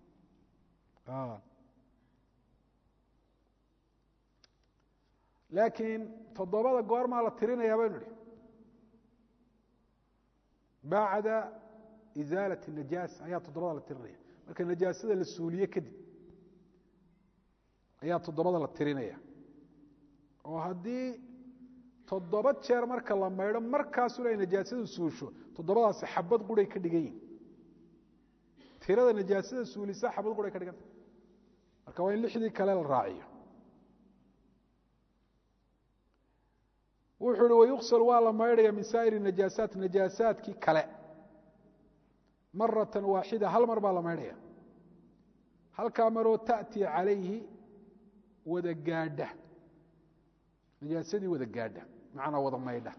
laakiin toddobada goormaa la tirinayaa baynu idhi bacda isaalat najaasa ayaa toddobada la tirinaya marka najaasada la suuliye kadib ayaa toddobada la tirinaya oo haddii toddoba jeer marka la maydho markaasuna ay najaasadu suusho toddobadaasi xabad quray ka dhigan yihin tirada najaasada suulisa xabad quray ka dhiganta marka waa in lixdii kale la raaciyo wuxuu uhi wayuqsal waa la maydhaya min saa'iri najaasaat najaasaadkii kale maratan waaxida hal mar baa la maydhaya halkaa maroo ta'tii calayhi wada gaadha najaasadii wada gaadha macnaa wada maydha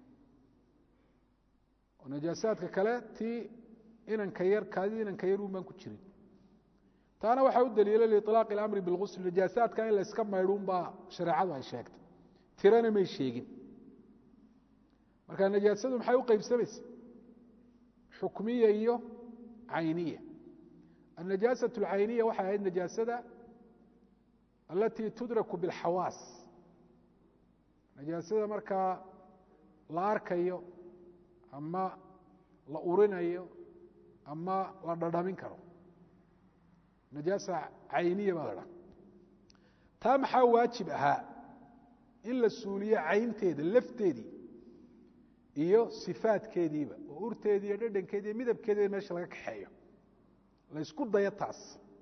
oo najaasaadka kale tii inanka yar kaadii inanka yar un baan ku jirin taana waxaa u daliila liiطlaaq اlamri biاlgusl najaasaadka in la iska maydhuun baa shareecadu ay sheegtay tirana may sheegin marka najaasadu maxay u qaybsamaysa xukmiya iyo cayniya النajaasaة الcayniya waxay ahayd najaasada alatii tudraku biاlxawaas najaasada markaa la arkayo ama la urinayo ama la dhadhamin karo najaasa cayniya baa la dhaha taa maxaa waajib ahaa in la suuliyo caynteeda lafteedii iyo sifaadkeediiba oo urteedii iyo dhadhankeedi iyo midabkeediiba meesha laga kaxeeyo la ysku dayo taas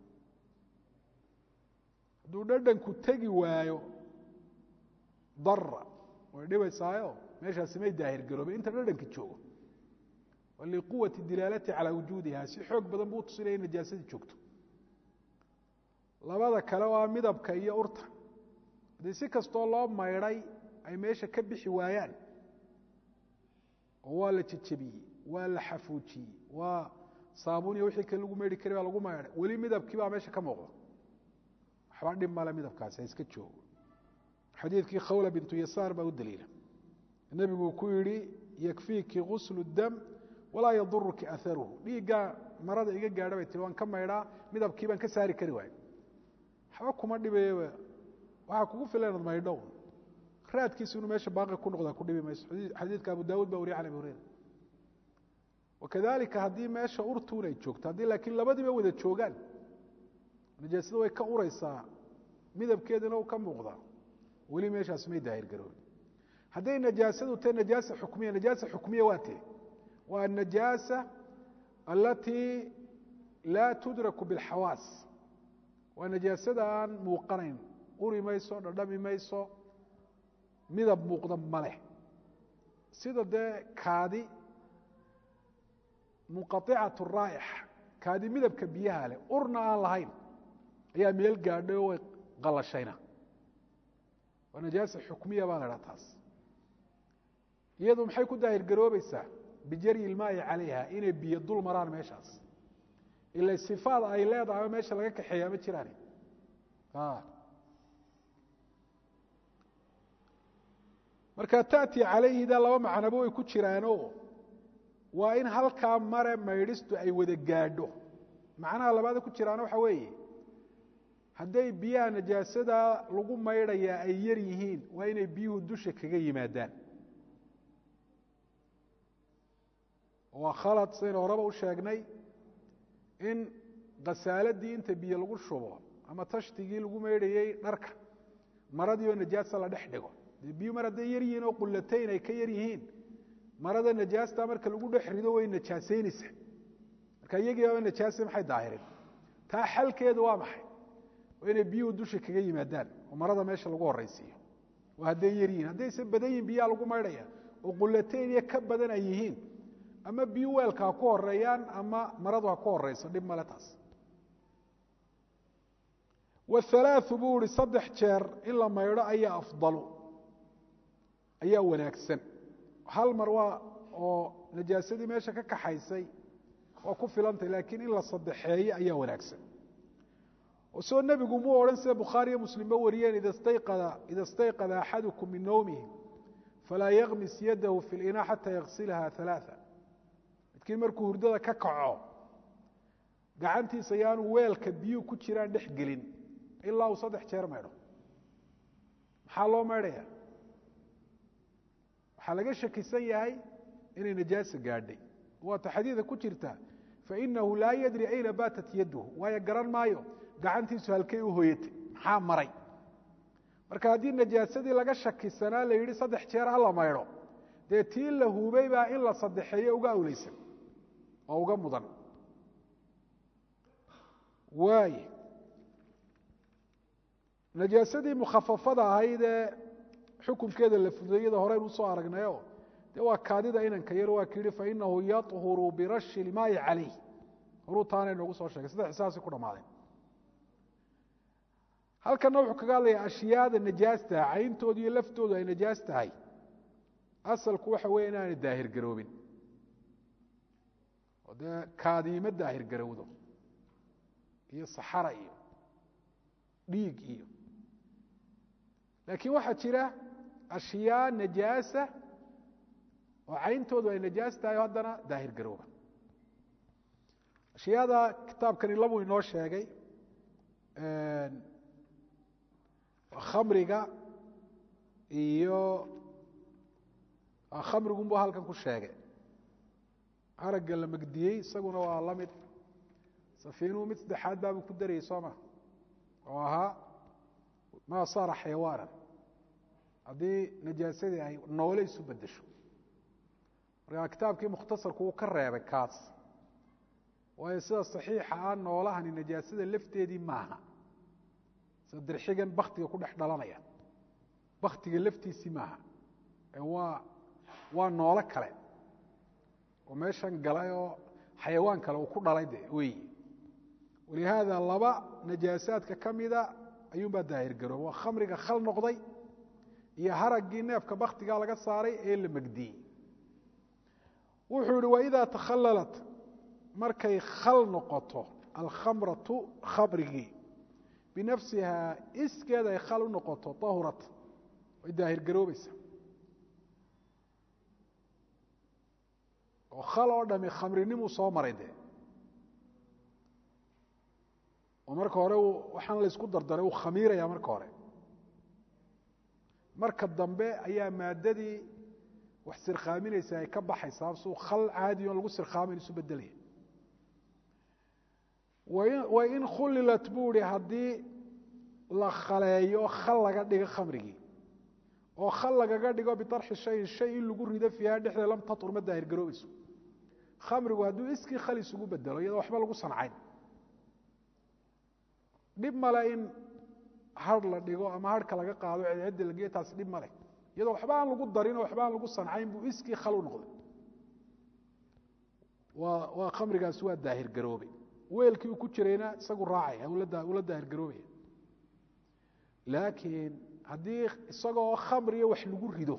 hadduu dhadhanku tegi waayo dara way dhibaysaayo meeshaasi may daahir garoobay inta dhadhanka joogo liquwati dilaalati calaa wujuudiha si xoog badan buu tusinaya in najaasadii joogto labada kale waa midabka iyo urta haddii si kastoo loo maydhay ay meesha ka bixi waayaan oo waa la jejebiyey waa la xafuujiyey waa saabuniya wixii kale lagu maydhi kari baa lagu maydhay weli midabkii baa meesha ka muuqda waxba dhib male midabkaasi ha iska joogo xadiidkii khawla bintu yasaar baa u daliila nebiguu ku yidhi yakfiiki guslu dam walaa yaduruki aharuhu dhiiggaa marada iga gaadha bay tiri waan ka maydhaa midabkii baan ka saari kari waayo waxba kuma dhibayba waxaa kugu filan inaad maydho raadkiisu inuu meesha baaqi ku noqdaa ku dhibi mayso xadiidka abu daawud ba wariya can abi hureyra wakadalika haddii meesha urtuun ay joogto haddii laakiin labadiiba wada joogaan najaasada way ka uraysaa midabkeedina u ka muuqdaa weli meeshaas may daahir garoobin hadday najaasadu tahay najaasa xukmiya najaasa xukmiya waa tee waa النajaaسة alatii laa tudraku bاlxawaas waa najaasada aan muuqanayn uri mayso dhadhami mayso midab muuqda maleh sida dee kaadi munqaطicaة الraaئx kaadi midabka biyaha leh urna aan lahayn ayaa meel gaadhay oo way qalashayna waa najaasa xukmiya baa la dhaha taas iyadu maxay ku daahir garoobaysaa bijari ilmaai calayha inay biyo dul maraan meeshaas ila sifaad ay leedahay oo meesha laga kaxeeyaa ma jiraan marka taأti calayhida laba macnaba way ku jiraanoo waa in halkaa mare maydhistu ay wada gaadho macnaha labaada ku jiraana waxa weeye hadday biyaha najaasada lagu maydhayaa ay yar yihiin waa inay biyuhu dusha kaga yimaadaan waa khalad saynu horeba u sheegnay in khasaaladii inta biyo lagu shubo ama tashtigii lagu maydhayey dharka maradii oo najaasa la dhex dhigo dee biyu mar hadday yar yihiin oo qullatayn ay ka yar yihiin marada najaasta marka lagu dhex rido way najaasaynaysaa marka iyagii baaba najaasa maxay daahirin taa xalkeedu waa maxay waa inay biyuhu dusha kaga yimaadaan oo marada meesha lagu horaysiiyo oo hadday yar yihiin haddayse badan yihin biyaha lagu maydhaya oo qullatayn iyo ka badan ay yihiin ama biyu weelka ha ku horeeyaan ama maradu ha ku horeyso dhib male taas wahalaaثu buu ihi saddex jeer in la maydho ayaa afdalu ayaa wanaagsan hal mar waa oo najaasadii meesha ka kaxaysay waa ku filantay laakiin in la saddexeeyo ayaa wanaagsan oo soo nebigu muu odhan sida bukhaariyo muslimba wariyeen ida stayqada ida stayqada axadukum min nowmihi falaa yakmis yadahu fi linaa xataa yaksilha ثalaaثa midkiin markuu hurdada ka kaco gacantiisa yaanu weelka biyuu ku jiraan dhex gelin ilaa uu saddex jeer maydho maxaa loo maydhaya waxaa laga shakisan yahay inay najaasa gaadhay waata xadiida ku jirta fainahu laa yadri ayna baatat yaduhu waayo garan maayo gacantiisu halkay u hoyatay maxaa maray marka haddii najaasadii laga shakisanaa la yidhi saddex jeer hala maydho dee tii la hubay baa in la saddexeeyo uga awleysan oo uga mudan waay najaasadii mukhafafada ahayd ee xukunkeeda la fudeeyada horeynu usoo aragnayo dee waa kaadida inanka yar waa kii fainahu yaطhuru birashi ilmaayi calayh horuu taana inoogu soo sheegay saddex saasay ku dhamaadeen halkana wuxuu kaga hadlayaa ashyaada najaasta cayntoodu iyo laftoodu ay najaas tahay asalku waxa weeye inaanay daahir garoobin oo dee kaadiima daahir garowdo iyo saxara iyo dhiig iyo laakiin waxaa jira ashyaa najaasa oo cayntoodu ay najaas tahay oo haddana daahir garooba ashyaada kitaabkani labuu inoo sheegay khamriga iyo khamrigunbu halkan ku sheegay aragga la megdiyey isaguna waa la mid safiinuhu mid saddexaad baabuu ku darayay soo ma oo ahaa maa saara xayawaanan haddii najaasadii ay noole isu bedesho markaa kitaabkii mukhtasarku uu ka reebay kaas waayo sida saxiixa ah noolahani najaasada lafteedii maaha sida dirxigan baktiga ku dhex dhalanaya baktiga laftiisii maaha ee waa waa noolo kale oo meeshan galay oo xayawaan kale uu ku dhalay de weyi walihaada laba najaasaadka ka mida ayuunbaa daahir garooba waa khamriga khal noqday iyo haraggii neefka baktigaa laga saaray ee la megdiyey wuxuu yihi waidaa takhalalat markay khal noqoto alkhamratu khamrigii binafsihaa iskeeda ay khal u noqoto ahurat way daahir garoobaysa oo khal oo dhami khamrinimuu soo maray dee oo marka hore waxaan laysku dardaray uu khamiiraya marka hore marka dambe ayaa maadadii wax sirkhaaminaysa ay ka baxaysaa suu khal caadi on lagu sirkhaamin isu bedelaya wain khulilat buu ihi haddii la khaleeyo khal laga dhigo khamrigii oo khal lagaga dhigo biarxi shayin shay in lagu rido fiiha dhexdeeda lam tatur ma daahir garoobayso khamrigu hadduu iskii khal isugu bedelo iyadoo waxba lagu sancayn dhib male in har la dhigo ama harhka laga qaado cedcedda lageyo taasi dhib male iyadoo waxba aan lagu darin oo waxba aan lagu sancayn buu iskii khal u noqday waa waa khamrigaasi waa daahir garoobay weelkii uu ku jirayna isagu raacaya ula daahir garoobaya laakiin haddii isagoo khamriya wax lagu rido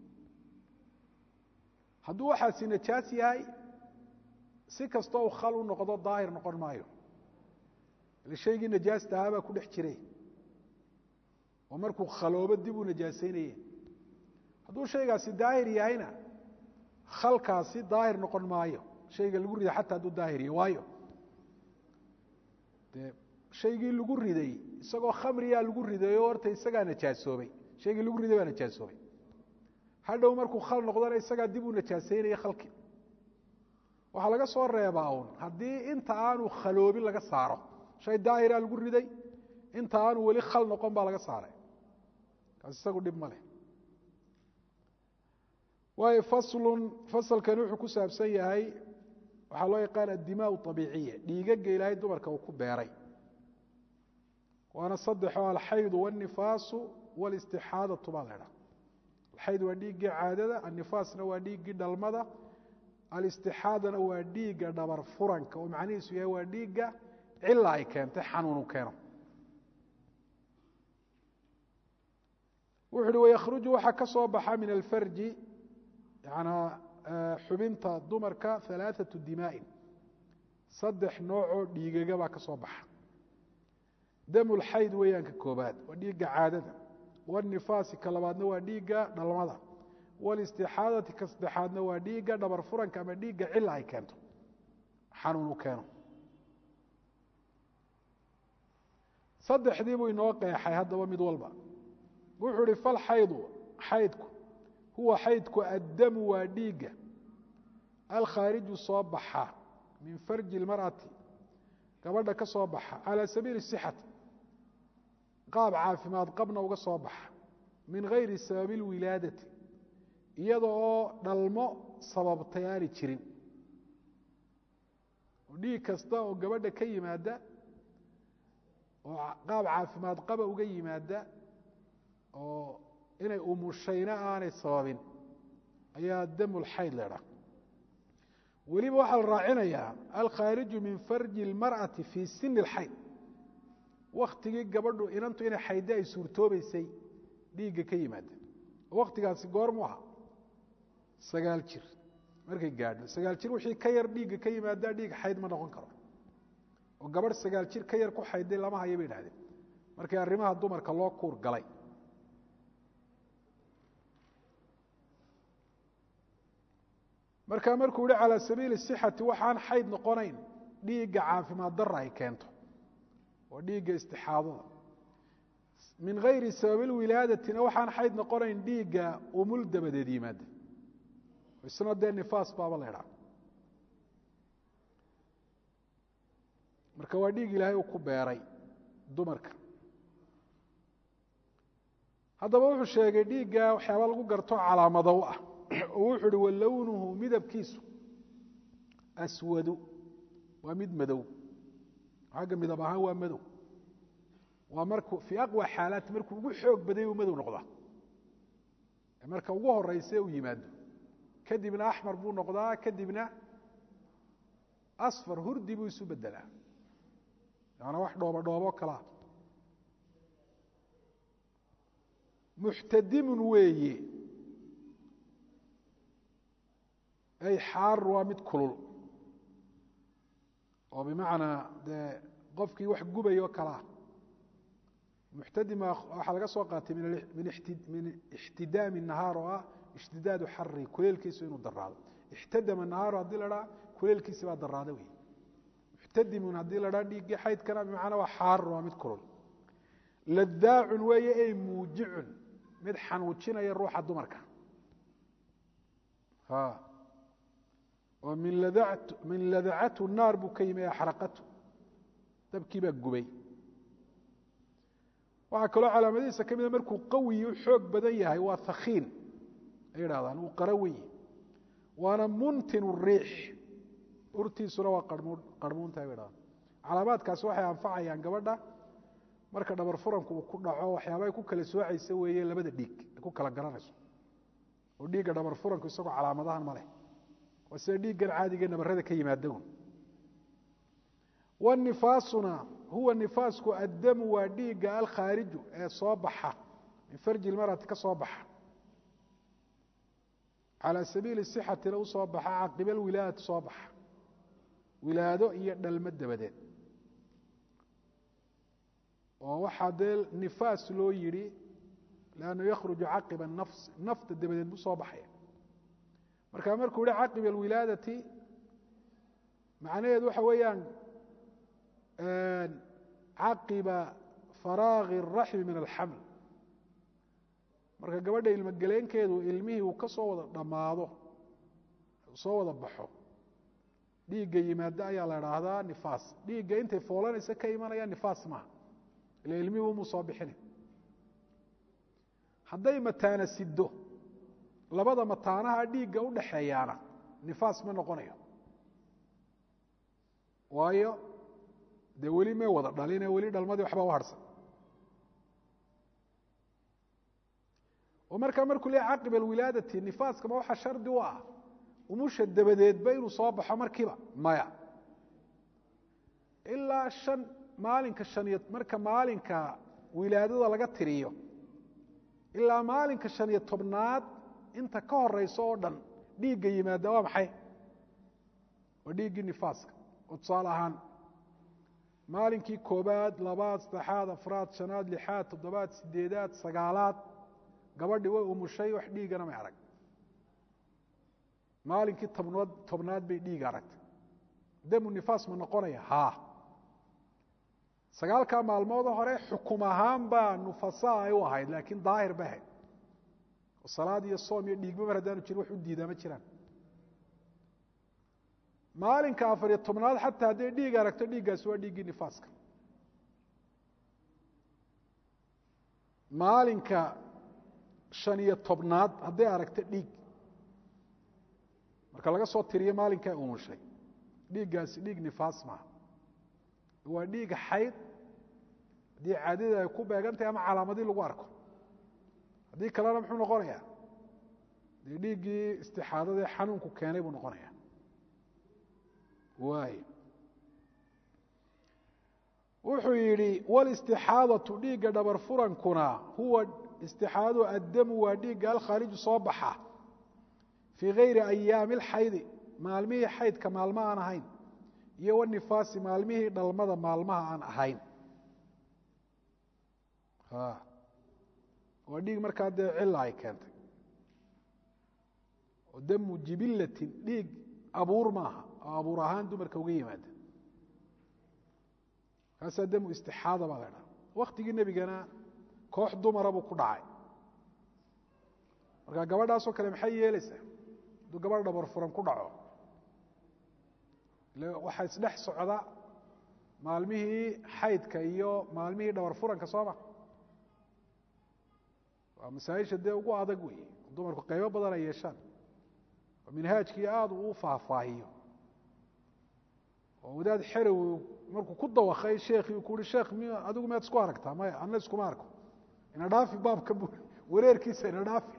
hadduu waxaasi najaas yahay si kastoo uu khal u noqdo daahir noqon maayo ile shaygii najaasta ahaa baa ku dhex jiray oo markuu khaloobo dib uu najaasaynayeen hadduu shaygaasi daahir yahayna khalkaasi daahir noqon maayo shayga lagu riday xataa hadduu daahiriyo waayo dee shaygii lagu riday isagoo khamriyaa lagu ridayo horta isagaa najaasoobay shaygii lagu riday baa najaasoobay hadhow markuu khal noqdona isagaa dib u najaasaynaya khalkii waxaa laga soo reebaa uun haddii inta aanu khaloobin laga saaro shay daahiraa lagu riday inta aanu weli khal noqon baa laga saaray kaas isagu dhib ma leh waayo faslun fasalkani wuxuu ku saabsan yahay waxaa loo yaqaan addimaa abiiciya dhiigaga ilaahay dumarka uu ku beeray waana saddexoo alxaydu wاnifaasu wاlistixaadatu baa la dhaa alxayd waa dhiiggii caadada annifaasna waa dhiiggii dhalmada alistixaadana waa dhiigga dhabar furanka oo macnihiisu yahay waa dhiigga cila ay keentay xanuunu keeno wuxu uhi waykruju waxaa ka soo baxa min alfarji yanaa xubinta dumarka alaaثaةu dimaaءin saddex noocoo dhiigaga baa ka soo baxa dam lxayd weeyaan ka koobaad waa dhiigga caadada wاnifaasi ka labaadna waa dhiigga dhalmada wاlistixaadati ka saddexaadna waa dhiigga dhabar furanka ama dhiigga cila ay keento xanuunu keeno saddexdii buu inoo qeexay haddaba mid walba wuxuu ihi falxaydu xaydku huwa xaydku addamu waa dhiigga alkhaariju soo baxa min farji اlmarأati gabadha ka soo baxa calى sabiili الصixati qaab caafimaad qabna uga soo baxa min gayri sababi اlwilaadati iyada oo dhalmo sababtay aani jirin oo dhiig kasta oo gabadha ka yimaada oo qaab caafimaad qaba uga yimaada oo inay umushayna aanay sababin ayaa damulxayd leedha weliba waxaa la raacinayaa alkhaariju min farji اlmarأati fii sini اlxayd waktigii gabadhu inantu inay xaydde ay suurtoobeysay dhiigga ka yimaada waktigaasi goormu aha sagaal jir markay gaadho sagaal jir wixii ka yar dhiigga ka yimaada dhiig xayd ma noqon karo oo gabadh sagaal jir ka yar ku xaydday lama hayo bay idhahdeen markii arrimaha dumarka loo kuur galay marka markuu yihi calى sabiili الصixati waxaan xayd noqonayn dhiigga caafimaad dara ay keento oo dhiigga istixaadada min gayri sababi اlwilaadatina waxaan xayd noqonayn dhiigga umul dabadeed yimaada isna dee nifaas baaba la idhaha marka waa dhiig ilaahay uu ku beeray dumarka haddaba wuxuu sheegay dhiigga waxyaaba lagu garto calaamado u ah oo wuxuu uhi walownuhu midabkiisu aswadu waa mid madow xagga midab ahaan waa madow waa markuu fii aqwa xaalaati markuu ugu xoog baday uu madow noqdaa marka ugu horeyse uu yimaado kadibna axmar buu noqdaa kadibna asfar hurdi buu isu bedelaa yaana wax dhoobo dhoobo kalaa muxtadimun weeye ay xaarun waa mid kulul oo bimacnaa dee qofkii wax gubayoo kalaa muxtadima waxaa laga soo qaatay min ixtidaami nahaar oo ah ishtidaadu xari kuleelkiisu inuu daraado ixtadama nahaaru haddii la dhaa kuleelkiisi baa daraada wey muxtadimun haddii la dhaa dhiiggii xaydkana bimacnaa waa xaarun waa mid kulul ladaacun weeye ey muujicun mid xanuujinaya ruuxa dumarka oo min ladacatu naar buu ka yimi axraqatu dabkii baa gubay waxaa kaloo calaamadihiisa ka mida markuu qawiyi u xoog badan yahay waa hakiin ay idhahdaan uu qarawiyi waana muntin riix urtiisuna waa qarmuuntahay bay dhahdaan calaamaadkaasi waxay anfacayaan gabadha marka dhabar furanku uu ku dhaco waxyaaba ay ku kala soocaysa weeye labada dhiig ay ku kala garanayso oo dhiigga dhabar furanku isagoo calaamadahan ma leh waa sida dhiiggan caadiga nabarada ka yimaadaun wanifaasuna huwa nifaasku addamu waa dhiigga alkhaariju ee soo baxa min farji lmarati ka soo baxa calى sabiili sixatina u soo baxa caqiba wilaadati soo baxa wilaado iyo dhalmo dabadeed oo waxaa dee nifaas loo yidhi lannu yakhruju caqiba nafs nafta dabadeed buu soo baxaya marka markuu yihi caqiba alwilaadati macnaheedu waxa weeyaan caqiba faraagi الraxmi min alxaml marka gabadha ilmogeleenkeedu ilmihii uu ka soo wada dhammaado soo wada baxo dhiigga yimaado ayaa la idhaahdaa nifaas dhiigga intay foolanaysa ka imanaya nifaas maaha ila ilmihii umuu soo bixina hadday mataana sido labada mataanaha dhiigga u dhaxeeyaana nifaas ma noqonayo waayo dee weli may wada dhaline weli dhalmadii waxba u harhsan oo markaa markuu leeya caqiba alwilaadati nifaaskama waxaa shardi u ah umusha dabadeedba inuu soo baxo markiiba maya ilaa shan maalinka shan iyo marka maalinka wilaadada laga tiriyo ilaa maalinka shan iyo tobnaad inta ka horeysa oo dhan dhiigga yimaada waa maxay waa dhiiggii nifaaska oo tusaale ahaan maalinkii koobaad labaad saddexaad afraad shanaad lixaad toddobaad sideedaad sagaalaad gabadhii way umushay wax dhiigana may arag maalinkii tobnood tobnaad bay dhiig aragtay damu nifaas ma noqonaya haa sagaalkaa maalmood hore xukum ahaan baa nufasa ay u ahayd laakiin daahir bay ahayd oo salaad iyo soom iyo dhiigba mar haddaanu jirin wax u diidaa ma jiraan maalinka afar iyo tobnaad xataa hadday dhiig aragto dhiiggaasi waa dhiiggii nifaaska maalinka shan iyo tobnaad hadday aragto dhiig marka laga soo tiriyo maalinkaa umushay dhiiggaasi dhiig nifaas maaha waa dhiig xayd haddii caadada ay ku beegantahay ama calaamadii lagu arko haddii kalena muxuu noqonayaa dee dhiiggii istixaadadae xanuunku keenay buu noqonaya waay wuxuu yidhi wlistixaadatu dhiigga dhabar furankuna huwa istixaadadu addamu waa dhiigga alkhaariju soo baxa fii gayri ayaami alxaydi maalmihii xaydka maalmo aan ahayn iyo wanifaasi maalmihii dhalmada maalmaha aan ahayn waa dhiig markaa dee cila ay keentay oo damu jibilatin dhiig abuur maaha oo abuur ahaan dumarka uga yimaada kaasaa damu istixaada baa la dhaha waktigii nebigana koox dumara buu ku dhacay marka gabadhaasoo kale maxay yeelaysaa hadduu gabadh dhabar furan ku dhaco ile waxaa isdhex socda maalmihii xaydka iyo maalmihii dhabar furanka sooma waa masaaisha dee ugu adag wey dumarku qaybo badan ay yeeshaan oo minhaajkii aada uu faahfaahiyo oo wadaad xerow markuu ku dawakay sheekii ku uhi sheekh m adigu miyaad isku aragtaa maya anna iskuma arko ina dhaafi baabka bu wareerkiisa ina dhaafi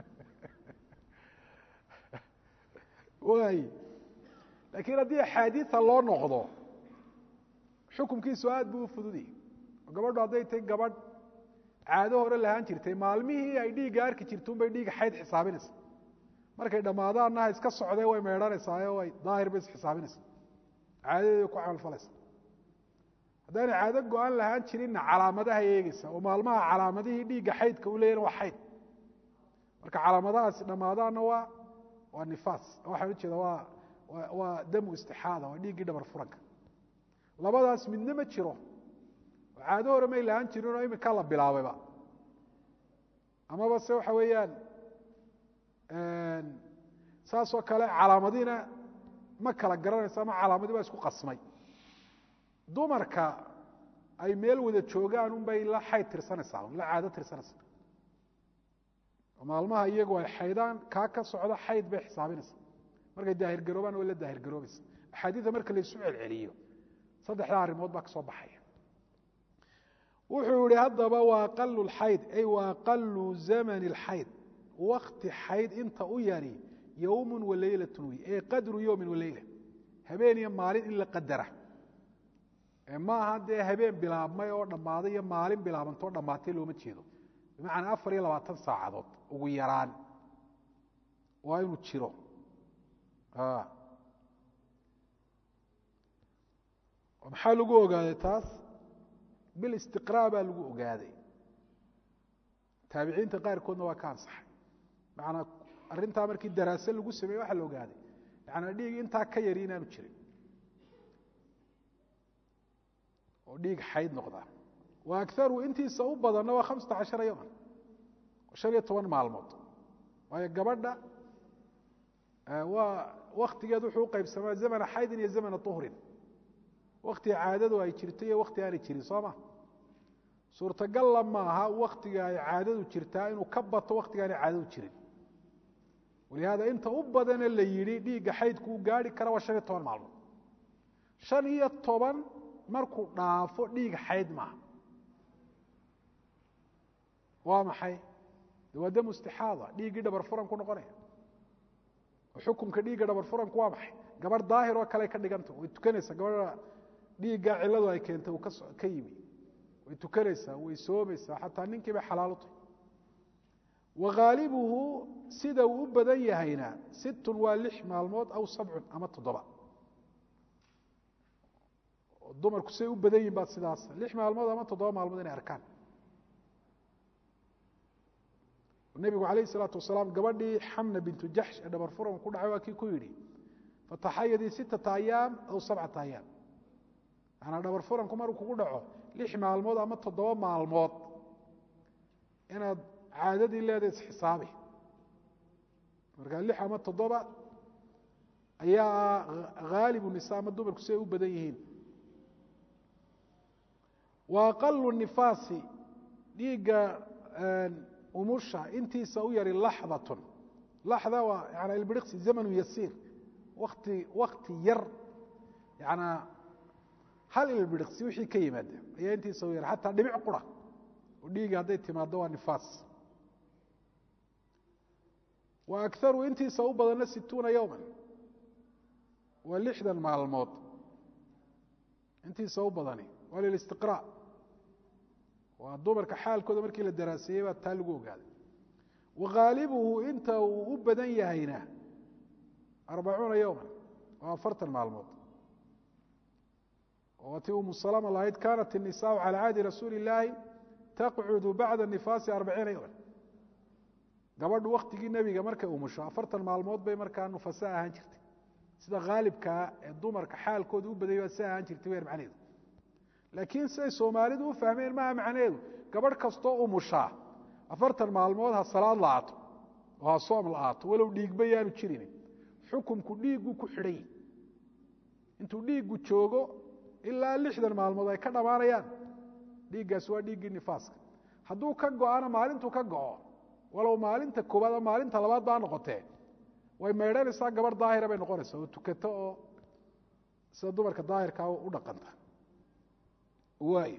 waay laakiin haddii axaadiia loo noqdo xukumkiisu aad buu u fududiyey oo gabadhu hadday tahay gabadh caado hore lahaan jirtay maalmihii ay dhiigga arki jirta unbay dhiigga xayd xisaabinaysa markay dhammaadaanna ha iska socdee way meedhanaysaao way daahir bay isxisaabinaysa caadadeeda ku camalfalaysa haddaanay caado go-aan lahaan jirinna calaamadaha eegeysa oo maalmaha calaamadihii dhiigga xaydka u leeyahin waa xayd marka calaamadahaasi dhammaadaanna waa waa nifaas waxaan ujeeda waa waa damu istixaada waa dhiiggii dhabar furanka labadaas midna ma jiro oo caado hore may lahaan jirin oo iminkaa la bilaabayba amaba se waxa weeyaan saasoo kale calaamadina ma kala garanaysa ama calaamadii baa isku qasmay dumarka ay meel wada joogaan unbay la xayd tirsanaysaa la caado tirsanaysaa maalmaha iyagu ay xaydaan kaa ka socda xayd bay xisaabinaysaa markay daahirgaroobaan way la daahirgaroobaysa axaadiida marka laysu celceliyo saddexdaa arrimood baa ka soo baxaya wuxuu yihi haddaba waa aqalu lxayd ay wa aqalu zamani اlxayd wakti xayd inta u yari yowmu waleylatun wey ee qadru yowmin waleyla habeen iyo maalin in la qadara maaha dee habeen bilaabmay oo dhammaaday iyo maalin bilaabantoo dhammaatay looma jeedo bimacnaa afar iyo labaatan saacadood ugu yaraan waa inuu jiro maxaa lagu ogaaday taas bilistiqraa baa lagu ogaaday taabiciinta qaarkoodna waa ka ansaxay macanaa arrintaa markii daraase lagu sameeye waxaa la ogaaday yaani dhiig intaa ka yari inaanu jirin oo dhiig xayd noqdaa wa akaru intiisa u badanna waa hamsata cashara yowman shan iyo toban maalmood waayo gabadha waa waktigeed wuxuu uqaybsamaa zamana xaydin iyo zamana uhrin waktiga caadadu ay jirto iyo wakti aanay jirin soo ma suurtagalla maaha waktiga ay caadadu jirtaa inuu ka bato waktiga aanay caadadu jirin walihaada inta u badane la yidhi dhiigga xaydku u gaari kara waa shan iyo toban maalmood shan iyo toban markuu dhaafo dhiig xayd maaha waa maxay de waa dam istixaada dhiiggii dhabar furan ku noqonaya xukunka dhiigga dhabar furanku waa maxay gabarh daahir oo kale ka dhiganta way tukanaysaa gabadha dhiigga ciladu ay keentay uu ka yimi way tukanaysaa way soomaysaa xataa ninkii bay xalaal u tahay waghaalibuhu sida uu u badan yahayna sittun waa lix maalmood aw sabcun ama toddoba dumarku siday u badan yihin baad sidaas lix maalmood ama toddoba maalmood inay arkaan nebigu calayh isalaatu wasalaam gabadhii xamna bintu jaxsh ee dhabar furan ku dhacay waa kii ku yidhi fataxayadii sittata ayaam aw sabcata ayaam maanaa dhabar furanku maruu kugu dhaco lix maalmood ama toddoba maalmood inaad caadadii leedahay isxisaabi markaa lix ama toddoba ayaa haalibu nisa ama dumarku siday u badan yihiin wa aqalu nifaasi dhiigga umusha intiisa u yari laxdatun laxda waa yana ilbiriqsi zamanu yasiir wakti wakti yar yanaa hal ilbiriqsi wixii ka yimaada ayaa intiisa u yar xataa dhibic qura oo dhiiga hadday timaado waa nifaas wa akaru intiisa u badanna situuna yowman waa lixdan maalmood intiisa u badani waa lilistiqraa waa dumarka xaalkooda markii la daraaseeyey baa taa lagu ogaaday waghaalibuhu inta uu u badan yahayna arbacuuna yowman waa afartan maalmood oo tii umu salama lahayd kanat الnisaءu calى cahdi rasuuli اllaahi taqcudu bacda nifaasi arbaciina yowman gabadhu waktigii nebiga markay umusho afartan maalmood bay markaa nufasa ahaan jirtay sida haalibkaa ee dumarka xaalkooda u badayay baa si ahaan jirtay weer macneheedu laakiin siday soomaalidu u fahmeen maha macnaheedu gabadh kastoo umushaa afartan maalmood ha salaad la-aato oo ha soom la-aato walow dhiigba yaanu jirin xukumku dhiigguu ku xidhan yihi intuu dhiiggu joogo ilaa lixdan maalmood ay ka dhammaanayaan dhiiggaasi waa dhiiggii nifaaska hadduu ka go-ana maalintuu ka go-o walow maalinta koowaad ama maalinta labaad baa noqotee way maydhanaysaa gabarh daahira bay noqonaysaa oo tukato oo sida dumarka daahirkaa u dhaqanta waay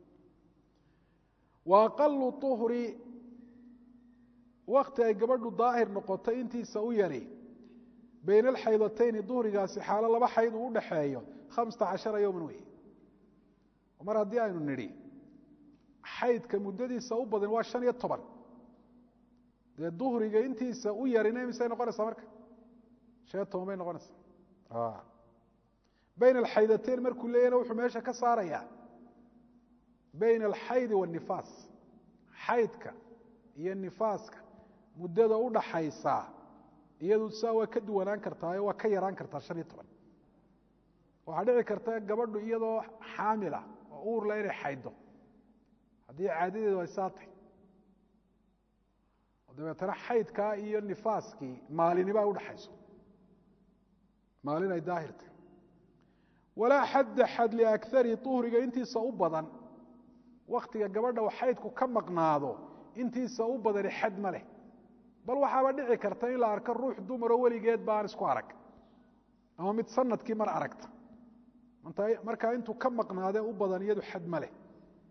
wa aqalu uhri wakti ay gabadhu daahir noqoto intiisa u yari bayna alxaydatayni duhrigaasi xaalo laba xayd uu udhaxeeyo hamsata cashara yowman wey mar haddii aynu nidhi xaydka muddadiisa u badan waa shan iyo toban dee duhriga intiisa u yarina misay noqonaysaa marka shan iyo toban bay noqonaysaa bayna alxaydatayn markuu leeyahna wuxuu meesha ka saarayaa bayna alxaydi waanifaas xaydka iyo nifaaska muddada u dhaxaysaa iyadu saa waa ka duwanaan kartaa waa ka yaraan kartaa shan iyo toban waxaa dhici karta gabadhu iyadoo xaamila oo uurla inay xayddo haddii caadadeedu ay saa tahay dabeetana xaydkaa iyo nifaaskii maalinibaa udhaxayso maalin ay daahirta walaa xadda xad liakari uhriga intiisa u badan waktiga gabadha u xaydku ka maqnaado intiisa u badani xad ma leh bal waxaaba dhici karta in la arko ruux dumaroo weligeed baan isku arag ama mid sanadkii mar aragta markaa intuu ka maqnaadee u badan iyadu xad ma leh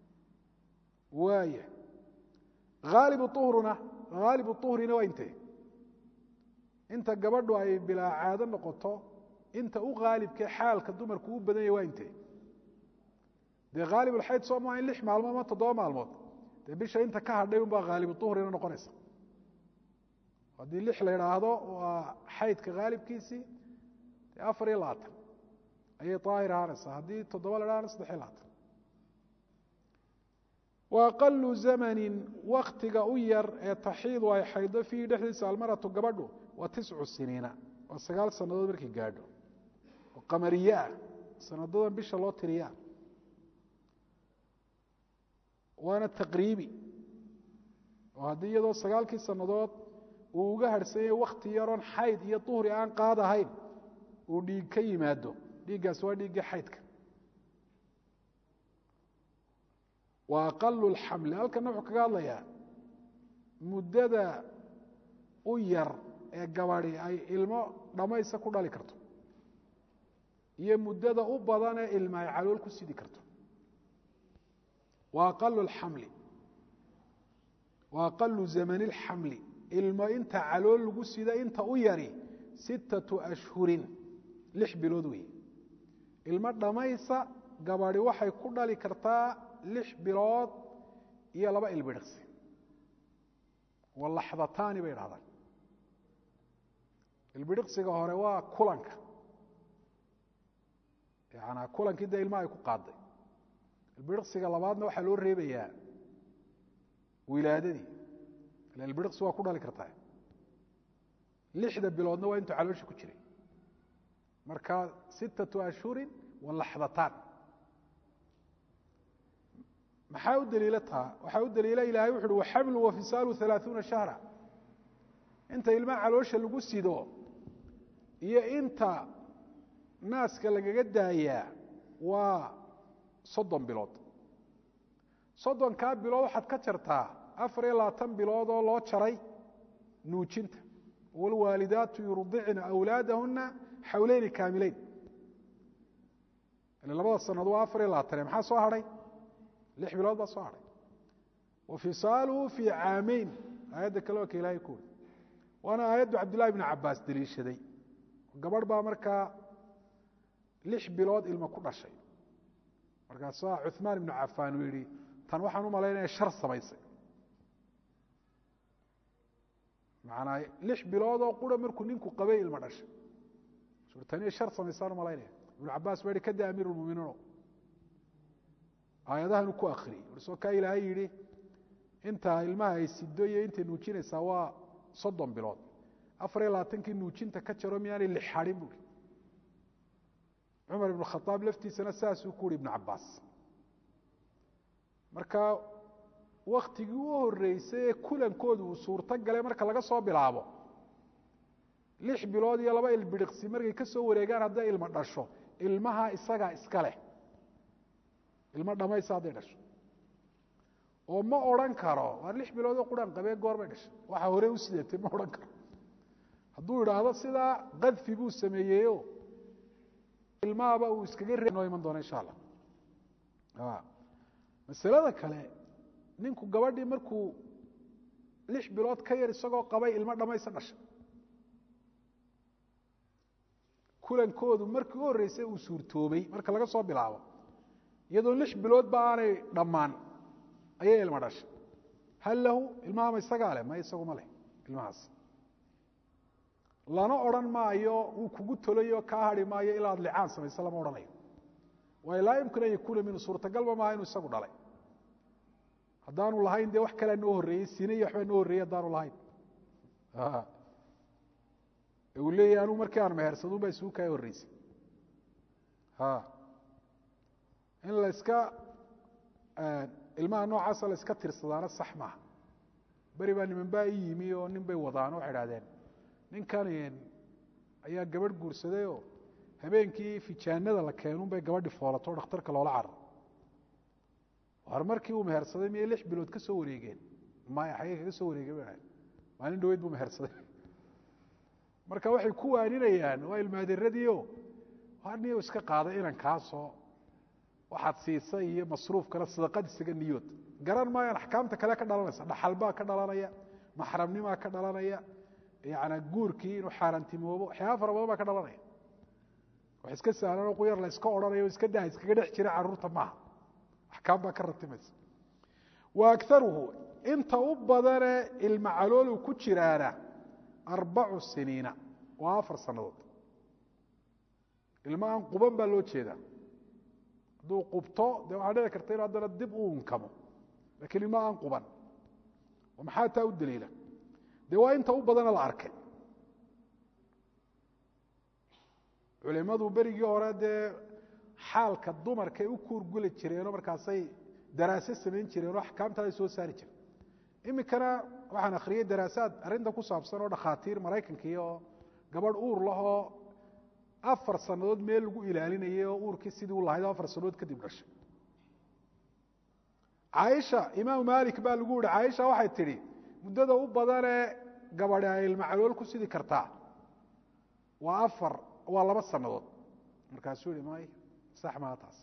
waaya aalibu uhruna haalibu uhrina waa intee inta gabadhu ay bilaa caado noqoto inta u haalibkee xaalka dumarku u badan yahy waa intee dee haalibulxayd soo maa in lix maalmood ama toddoba maalmood dee bisha inta ka hadhay unbaa haalibu uhrina noqonaysa haddii lix la idhaahdo waa xaydka haalibkiisii dee afar iyo labaatan ayay daahir ahaanaysaa haddii toddoba la idhahana saddex iyo labaatan wa aqalu zamanin waktiga u yar ee taxiidu ay xaydo fiihi dhexdiisa almaratu gabadhu waa tiscu siniina waa sagaal sannadood markay gaadho oo qamariye ah sanadadan bisha loo tiriyaa waana taqriibi oo haddii iyadoo sagaalkii sannadood uu uga harhsanyay wakti yaroon xayd iyo duhri aan qaad ahayn uu dhiig ka yimaado dhiiggaas waa dhiiggii xaydka wa aqalu lxamli halkana wuxuu kaga hadlayaa muddada u yar ee gabadi ay ilmo dhammaysa ku dhali karto iyo muddada u badan ee ilma ay calool ku sidi karto wa aqalu lxamli wa aqalu zamani اlxamli ilmo inta calool lagu sida inta u yari sittatu ashhurin lix bilood weeye ilmo dhammaysa gabadi waxay ku dhali kartaa lix bilood iyo laba ilbidhiqsi walaxdataani bay dhahdaan ilbidhiqsiga hore waa kulanka yanaa kulankii dee ilma ay ku qaaday ilbidhiqsiga labaadna waxaa loo reebayaa wilaadadii ila ilbidhiqsi waa ku dhali kartaa lixda biloodna waa intuu caloosha ku jiray marka sittatu ashhurin walaxdataan maxaa u daliila taa waxaa u daliila ilahay wuxu uhi waxamlu wafisaalu alaaثuuna shahra inta ilmaha caloosha lagu sido iyo inta naaska lagaga daayaa waa soddon bilood soddonkaa bilood waxaad ka jartaa afar iyo labaatan bilood oo loo jaray nuujinta wاlwaalidaatu yurdicna أwlaadahuna xawleyni kaamileyn ile labada sanaod waa afar iyo labaatane maxaa soo hadhay lix bilood baa soo hadhay wa fisaaluhu fii caameyn aayadda kale waa ka ilahay ku uri waana aayaddu cabdillahi bn cabaas deliishaday gabadh baa markaa lix bilood ilmo ku dhashay markaasaa cuثmaan ibnu cafaan uu yihi tan waxaan u malaynaya shar samaysay maanaa lix biloodoo qura markuu ninku qabay ilmo dhashay tani shar samaysaan u malaynaya ibnu cabaas baa yihi kada amiir اlmuminiino aayadahan ku akriyey soo kaa ilaahay yihi intaa ilmaha ay sido iyo intay nuujinaysaa waa soddon bilood afar iyo labaatankii nuujinta ka jaro miyaanay lix hadhin buui cumar ibn khaaab laftiisana saasuu ku uhi ibnu cabaas marka waktigii u horeysay ee kulankoodu uu suurto galay marka laga soo bilaabo lix bilood iyo laba ilbidhiqsi markay ka soo wareegaan hadday ilmo dhasho ilmaha isagaa iska leh ilmo dhamaysa hadday dhasho oo ma odhan karo waa lix biloodoo quraan qabee goorbay dhashay waxaa hore u sidatay ma odhan karo hadduu idhaahdo sidaa kadfi buu sameeyeyo ilmahaba uu iskaga re noo iman doona insha allah masalada kale ninku gabadhii markuu lix bilood ka yar isagoo qabay ilmo dhamaysa dhashay kulankoodu markii u horreysay uu suurtoobay marka laga soo bilaabo iyadoo lix biloodba aanay dhammaan ayay ilmo dhashay hal lahu ilmahama isagaa leh ma isaguma leh ilmahaas lana odhan maayo wuu kugu tolayo kaa hadhi maayo ilaa ad licaan samaysa lama odhanayo waayo laa yumkin an yakuuna minhu suurtagalba maaha inuu isagu dhalay haddaanu lahayn dee wax kalea noo horreeyey sine iyo waxbaa noo horreeyey haddaanu lahayn uu leeyahy anuu markii aan mehersadun baa isugu kaa horreysay in la iska ilmaha noocaasa la iska tirsadaana sax maaha beri baa niman baa i yimi oo nin bay wadaan waxay idhahdeen ninkan ayaa gabadh guursadayoo habeenkii fijaanada la keenun bay gabadhi foolato dhakhtarka loola carar war markii uu mehersaday miyay lix bilood ka soo wareegeen maya xagee kaga soo wareegeen ba maalin dhaweyd buu mehersaday marka waxay ku waaninayaan waa ilmaaderadii niyo iska qaaday inankaasoo waxaad siisay iyo masruufkana sadaqad isaga niyood garan maayaan axkaamta kale ka dhalanaysa dhaxalbaa ka dhalanaya maxramnimaa ka dhalanaya yana guurkii inuu xaaraantimoobo waxyaaba fara badan baa ka dhalanaya wax iska sahlanoo quyar la iska odhanayo o iska daha iskaga dhex jira carruurta maaha axkaam baa ka ratimaysa wa akaruhu inta u badane ilma caloolu ku jiraana arbacu siniina waa afar sannadood ilma aan quban baa loo jeedaa hadduu qubto dee waxaa dhici karta inu haddana dib u unkamo lakiin ilmo aan quban oo maxaa taa u daliila dee waa inta u badana la arkay culimadu berigii hore dee xaalka dumarkay u kuurguli jireenoo markaasay daraase samayn jireenoo axkaamtaada soo saari jireen iminkana waxaan akhriyey daraasaad arrinta ku saabsan oo dhakhaatiir maraykankii oo gabadh uur lahoo afar sannadood meel lagu ilaalinayay oo uurkii sidii u lahayd oo afar sannadood kadib dhashay caaisha imaamu maalik baa lagu yihi caaisha waxay tidhi muddada u badanee gabadhi ay ilmacalool ku sidi kartaa waa afar waa laba sannadood markaasuu yihi may sax maa taas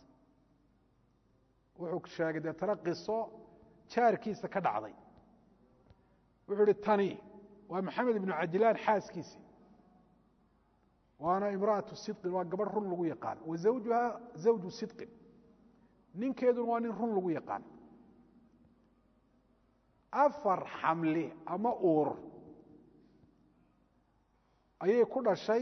wuxuu sheegay deetana qiso jaarkiisa ka dhacday wuxuu ihi tani waa maxamed ibnu cajlaan xaaskiisii waana imra'atu sidqin waa gabadh run lagu yaqaan wa zawjuha zawju sidqin ninkeeduna waa nin run lagu yaqaan afar xamli ama uur ayay ku dhashay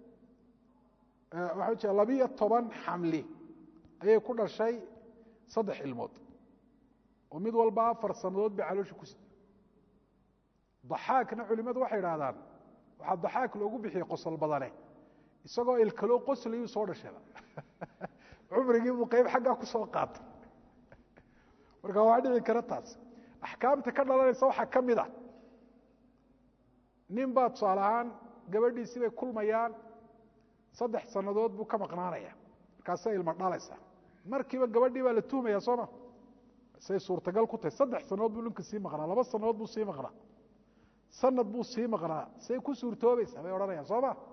waxaa jira labiyo toban xamli ayay ku dhashay saddex ilmood oo mid walba afar sannadood bay caloosha ku sida daxaakna culimadu waxay idhahdaan waxaa daxaak loogu bixiyey qosol badane isagoo ilkaloo qoslayuu soo dhashayba cumrigii buu qeyb xaggaa ku soo qaatay marka waa dhici kara taas axkaamta ka dhalanaysa waxaa ka mid a nin baa tusaale ahaan gabadhiisii bay kulmayaan saddex sannadood buu ka maqnaanaya markaasay ilma dhalaysa markiiba gabadhii baa la tuhmaya sooma say suurtagal ku tahay saddex sannadood buu ninka sii maqnaa laba sannadood buu sii maqnaa sanad buu sii maqnaa say ku suurtoobaysaa bay odhanayaan soo ma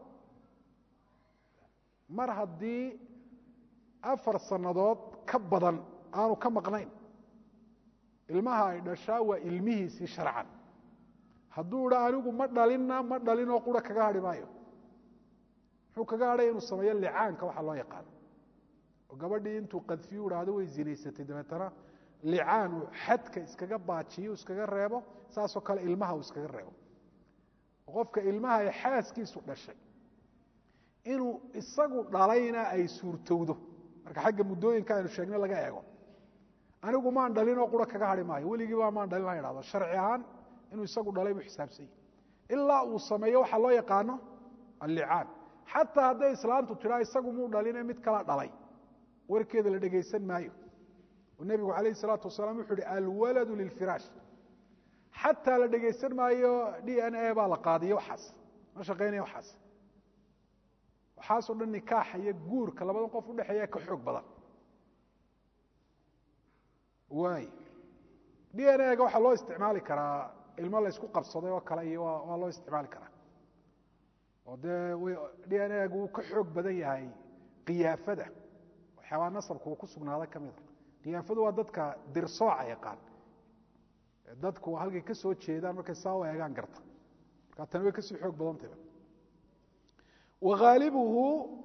mar haddii afar sannadood ka badan aanu ka maqnayn ilmaha ay dhashaa waa ilmihiisii sharcan hadduu idha anigu ma dhalinna ma dhalinoo qura kaga hadhi maayo muxuu kaga hadhay inuu sameeyo licaanka waxa loo yaqaano oo gabadhii intuu qadfiyu idhaahdo way zinaysatay dabeetana licaan uu xadka iskaga baajiyo iskaga reebo saasoo kale ilmaha uu iskaga reebo qofka ilmaha ay xaaskiisu dhashay inuu isagu dhalayna ay suurtowdo marka xagga muddooyinka aynu sheegnay laga eego anigu maan dhalinoo qura kaga hadhi maayo weligiiba maan dhalin ha idhahdo sharci ahaan inuu isagu dhalay buu xisaabsanyay ilaa uu sameeyo waxaa loo yaqaano allicaan xataa hadday islaantu tidhaa isagu muu dhaline mid kala dhalay warkeeda la dhegaysan maayo oo nebigu calayh isalaatu wasalaam wuxuu uhi alwaladu lilfiraash xataa la dhegaysan maayo d n a baa la qaadiyo waxaas ma shaqaynaya waxaas waxaasoo dhan nikaaxa iyo guurka labadan qof udhexeeya ka xoog badan waay d n a ga waxaa loo isticmaali karaa ilmo laysku qabsaday oo kale iyo waa loo isticmaali karaa oo dee d n a gu wuu ka xoog badan yahay kiyaafada waxyaabaa nasabka uu ku sugnaada ka mida kiyaafadu waa dadka dirsooca yaqaan dadku halkay ka soo jeedaan markay saa u eegaan garta markaa tani way kasii xoog badantayba waghaalibuhu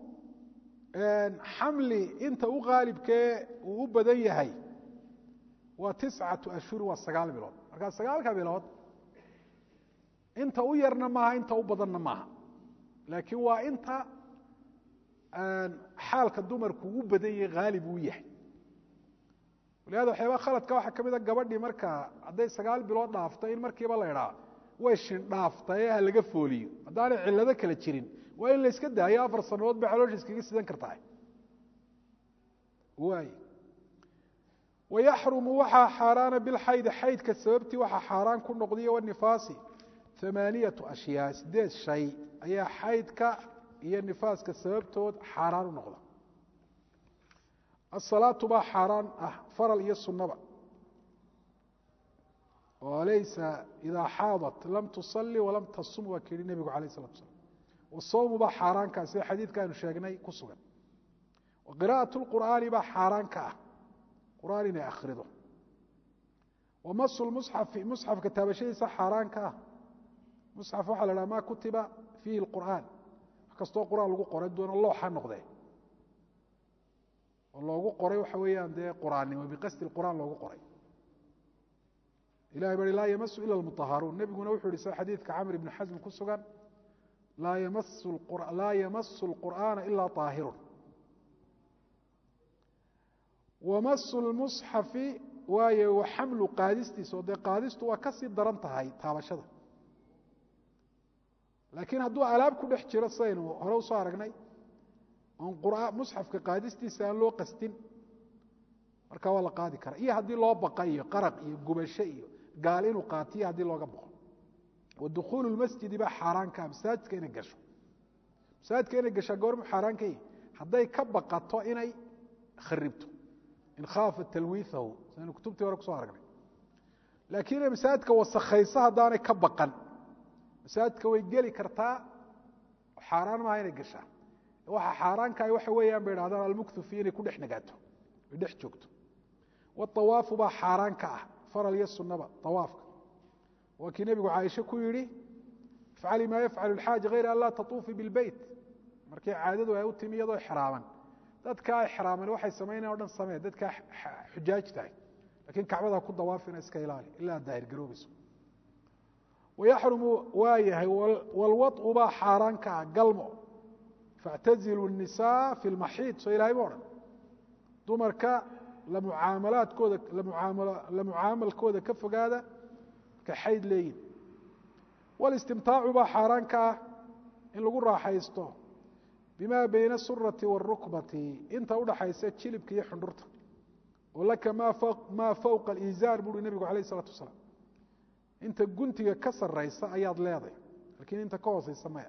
xamli inta u haalibkee uu u badan yahay waa tiscatu ashhuri waa sagaal bilood markaa sagaalka bilood inta u yarna maaha inta u badanna maaha laakiin waa inta xaalka dumarku u badan yahay haalib uu yahay walihaada waxyaabaa khaladka waxaa ka mid a gabadhii marka hadday sagaal bilood dhaafto in markiiba la idhaa way shindhaaftae ha laga fooliyo haddaanay cillado kale jirin waa in la iska daayo afar sannadood bay caloosha iskaga sidan kartahay waay wayaxrumu waxaa xaaraana bilxaydi xaydka sababtii waxaa xaaraan ku noqdiyo wanifaasi amaaniyatu ashyaa sideed shay ayaa xaydka iyo nifaaska sababtood xaaraan u noqda asalaatu baa xaaraan ah faral iyo sunnaba oo laysa idaa xaadat lam tusalli walam tasum waa kii nebigu alayh isalatu slam wasawmu baa xaaraankaa sida xadiidka aynu sheegnay ku sugan wa qira'at lqur'aani baa xaaraan ka ah qur'aan inay akhrido wa masu lmusxafi musxafka taabashadiisa xaaraan ka ah musxaf waxaa la dhaha ma kutiba fiihi lqur'aan wax kastoo qur'aan lagu qoray doona looxa noqdee oo loogu qoray waxa weeyaan dee qur'aannimo biqasdi qur'aan loogu qoray ilahay bari laa yamasu ila lmutaharuun nebiguna wuxuu yihi sida xadiidka camr ibni xasm ku sugan laa yamasu lqur'aana ila طaahirun wamasu lmusxafi waayo wa xamlu qaadistiisa oo dee qaadistu waa kasii daran tahay taabashada laakiin hadduu alaab ku dhex jiro sidaynu hore usoo aragnay oon qura musxafka qaadistiisa aan loo qastin markaa waa la qaadi karaa iyo haddii loo baqa iyo qaraq iyo gubasho iyo gaal inuu qaatiyo haddii looga baqo wa dukhuulu lmasjidi baa xaaraan kaa masaajidka inay gasho masaajidka inay gashaa goormu xaaraan ka yihi hadday ka baqato inay kharibto in khaafa talwiihahu saynu kutubtii hore kusoo aragnay laakiin inay masaajidka wasakhayso haddaanay ka baqan masaajidka way geli kartaa xaaraan maaha inay gashaa waxa xaaraankaah waxa weeyaan bay idhahdaan almukthu fi inay ku dhex nagaato ay dhex joogto waawaafu baa xaaraan ka ah faral iyo sunaba awaafka waa kii nebigu caaisha ku yidhi ifcali maa yafcalu lxaaji hayra an laa tatuufi bilbeyt markii caadadu ay u timi iyadoo xraaman dadkaa xraaman waxay samaynayan o dhan samee dadkaa xujaaj tahay lakiin kacbada ku dawaafina iska ilaali ilaa daahir garoobayso wayaxrumu waa yahay walwaطu baa xaaraan ka ah galmo faاctazilu الnisaa fi اlmaxiid soo ilahay ma odhan dumarka lamucaamalaadkooda la mucaamalkooda ka fogaada markay xayd leeyihin walistimtaacu baa xaaraan ka ah in lagu raaxaysto bima bayna asurati wاrukbati inta udhaxaysa jilibka iyo xundhurta oo laka maa fowqa aliizaar buuhi nebigu alayh الsalatu wasalaam inta guntiga ka saraysa ayaad leeday lakiin inta ka hooseysa maya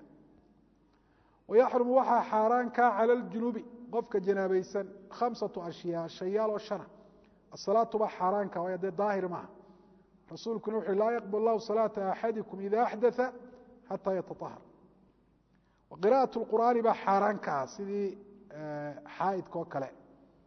wayaxrumu waxaa xaaraan kaa cala ljunubi qofka janaabaysan khamsatu ashyaa shayaal oo shana asalaatu baa xaaraanka waayo dee daahir maaha rasuulkuna wuxu laa yaqbal lahu salaata axadikum ida axdaa xataa yataahar wa qira'at lqur'aani baa xaaraan ka ah sidii xaaidka oo kale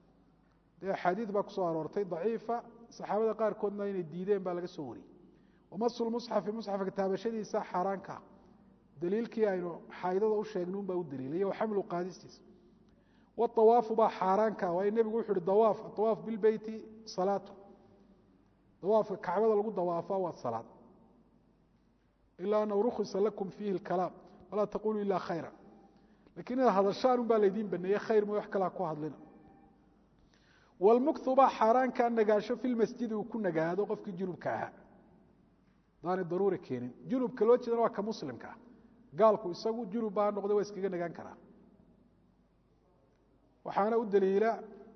dee axaadiid baa kusoo aroortay daciifa saxaabada qaarkoodna inay diideen baa laga soo wariyey wamasu lmusxafi musxafka taabashadiisa xaaraanka ah daliilkii aynu xaaidada u sheegnay un baa u daliilay wa xamlu qaadistiisa waawaafu baa xaaraanka waayo nebigu wuxu uhi dawaaf awaaf bilbeyti salaatu dawaafka kacbada lagu dawaafaa waa salaad ilaa anahu rukhisa lakum fiihi اlkalaam walaa taquluu ila khayra lakiin inaad hadashaan un baa laydiin baneeye khayr ma wax kalaa ku hadlina wlmukthu baa xaaraankaa nagaasho fi lmasjidi uu ku nagaado qofkii junubka ahaa daanay daruuri keenin junubka loo jeedana waa ka muslimka ah gaalku isagu junub baa noqda waa iskaga nagaan karaa waxaana u daliila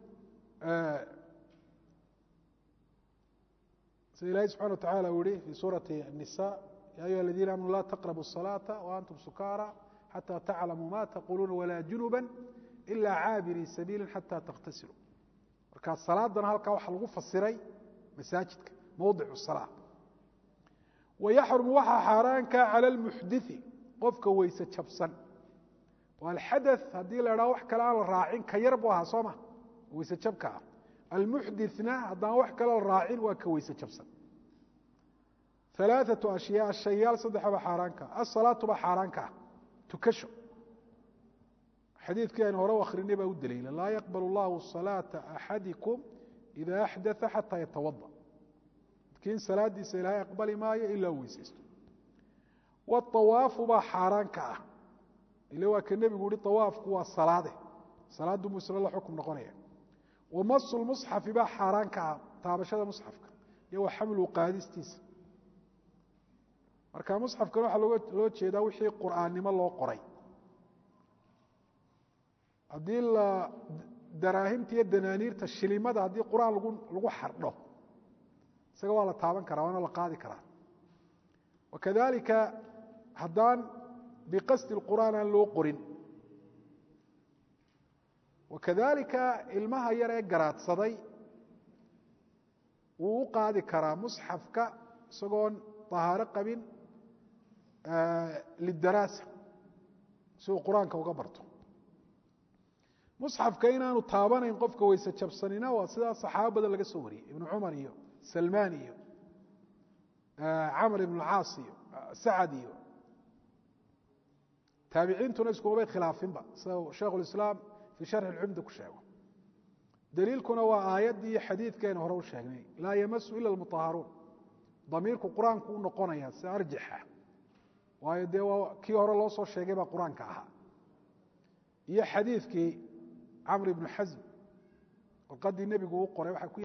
sida ilahi subxana wa tacala uu yihi fi suurati الnisa ya ayuha aladiina amanuu la taqrabu الصalaaةa waantum sukaara xatى taclamuu ma taquluuna walaa junuba ila caabirii sabiili xatى takhtasiluu marka salaadana halkaa waxaa lagu fasiray masaajidka mowdic الsalaa wayaxrumu waxaa xaaraanka cala lmuxdii qofka weyse jabsan oo alxada haddii la idhaho wax kale aan la raacin ka yar buu ahaa soo ma weyse jabka ah almuxdina haddaan wax kale la raacin waa ka weyse jabsan alaaثatu ashyaa shayaal saddexaba xaaraanka asalaatu baa xaaraanka ah tukasho xadiidkii aynu hore u akrinay baa u daliila laa yaqbal اllahu salaaةa axadikum ida axdaa xataa yatawada midkiin salaadiisa ilaahay aqbali maayo ilaa u weysaysto waawaafu baa xaaraanka ah ile waa ka nebigu uhi awaafku waa salaade salaadu buu isla la xukum noqonaya wamasu lmusxafi baa xaaraanka ah taabashada musxafka iyo wa xamlu qaadistiisa marka musxafkan waxaa loo jeedaa wixii qur'aannimo loo qoray haddii la daraahimta iyo danaaniirta shilimada haddii qur-aan lagu lagu xardho isaga waa la taaban karaa waana la qaadi karaa wakadalika haddaan biqasdi اqur'aan aan loo qorin wakadalika ilmaha yar ee garaadsaday wuu u qaadi karaa musxafka isagoon طahaaro qabin lidaraasa si uu qur-aanka uga barto musxafka inaanu taabanayn qofka weyse jabsanina waa sidaa saxaaba badan laga soo wariyey ibnu cumar iyo salmaan iyo camr ibn caas iyo sacad iyo taabiciintuna iskumabay khilaafinba sida sheikh اislaam fii sharxi اcumda ku sheego daliilkuna waa aayaddii iyo xadiidkeena hore u sheegnay laa yamasu ila اlmuطaharuun damiirku qur-aanku u noqonaya sida arjaxa waayo dee waa kii hore loo soo sheegay baa qur-aanka ahaa iyo xadiidkii camr ibnu xasm warqadii nebigu u qoray waa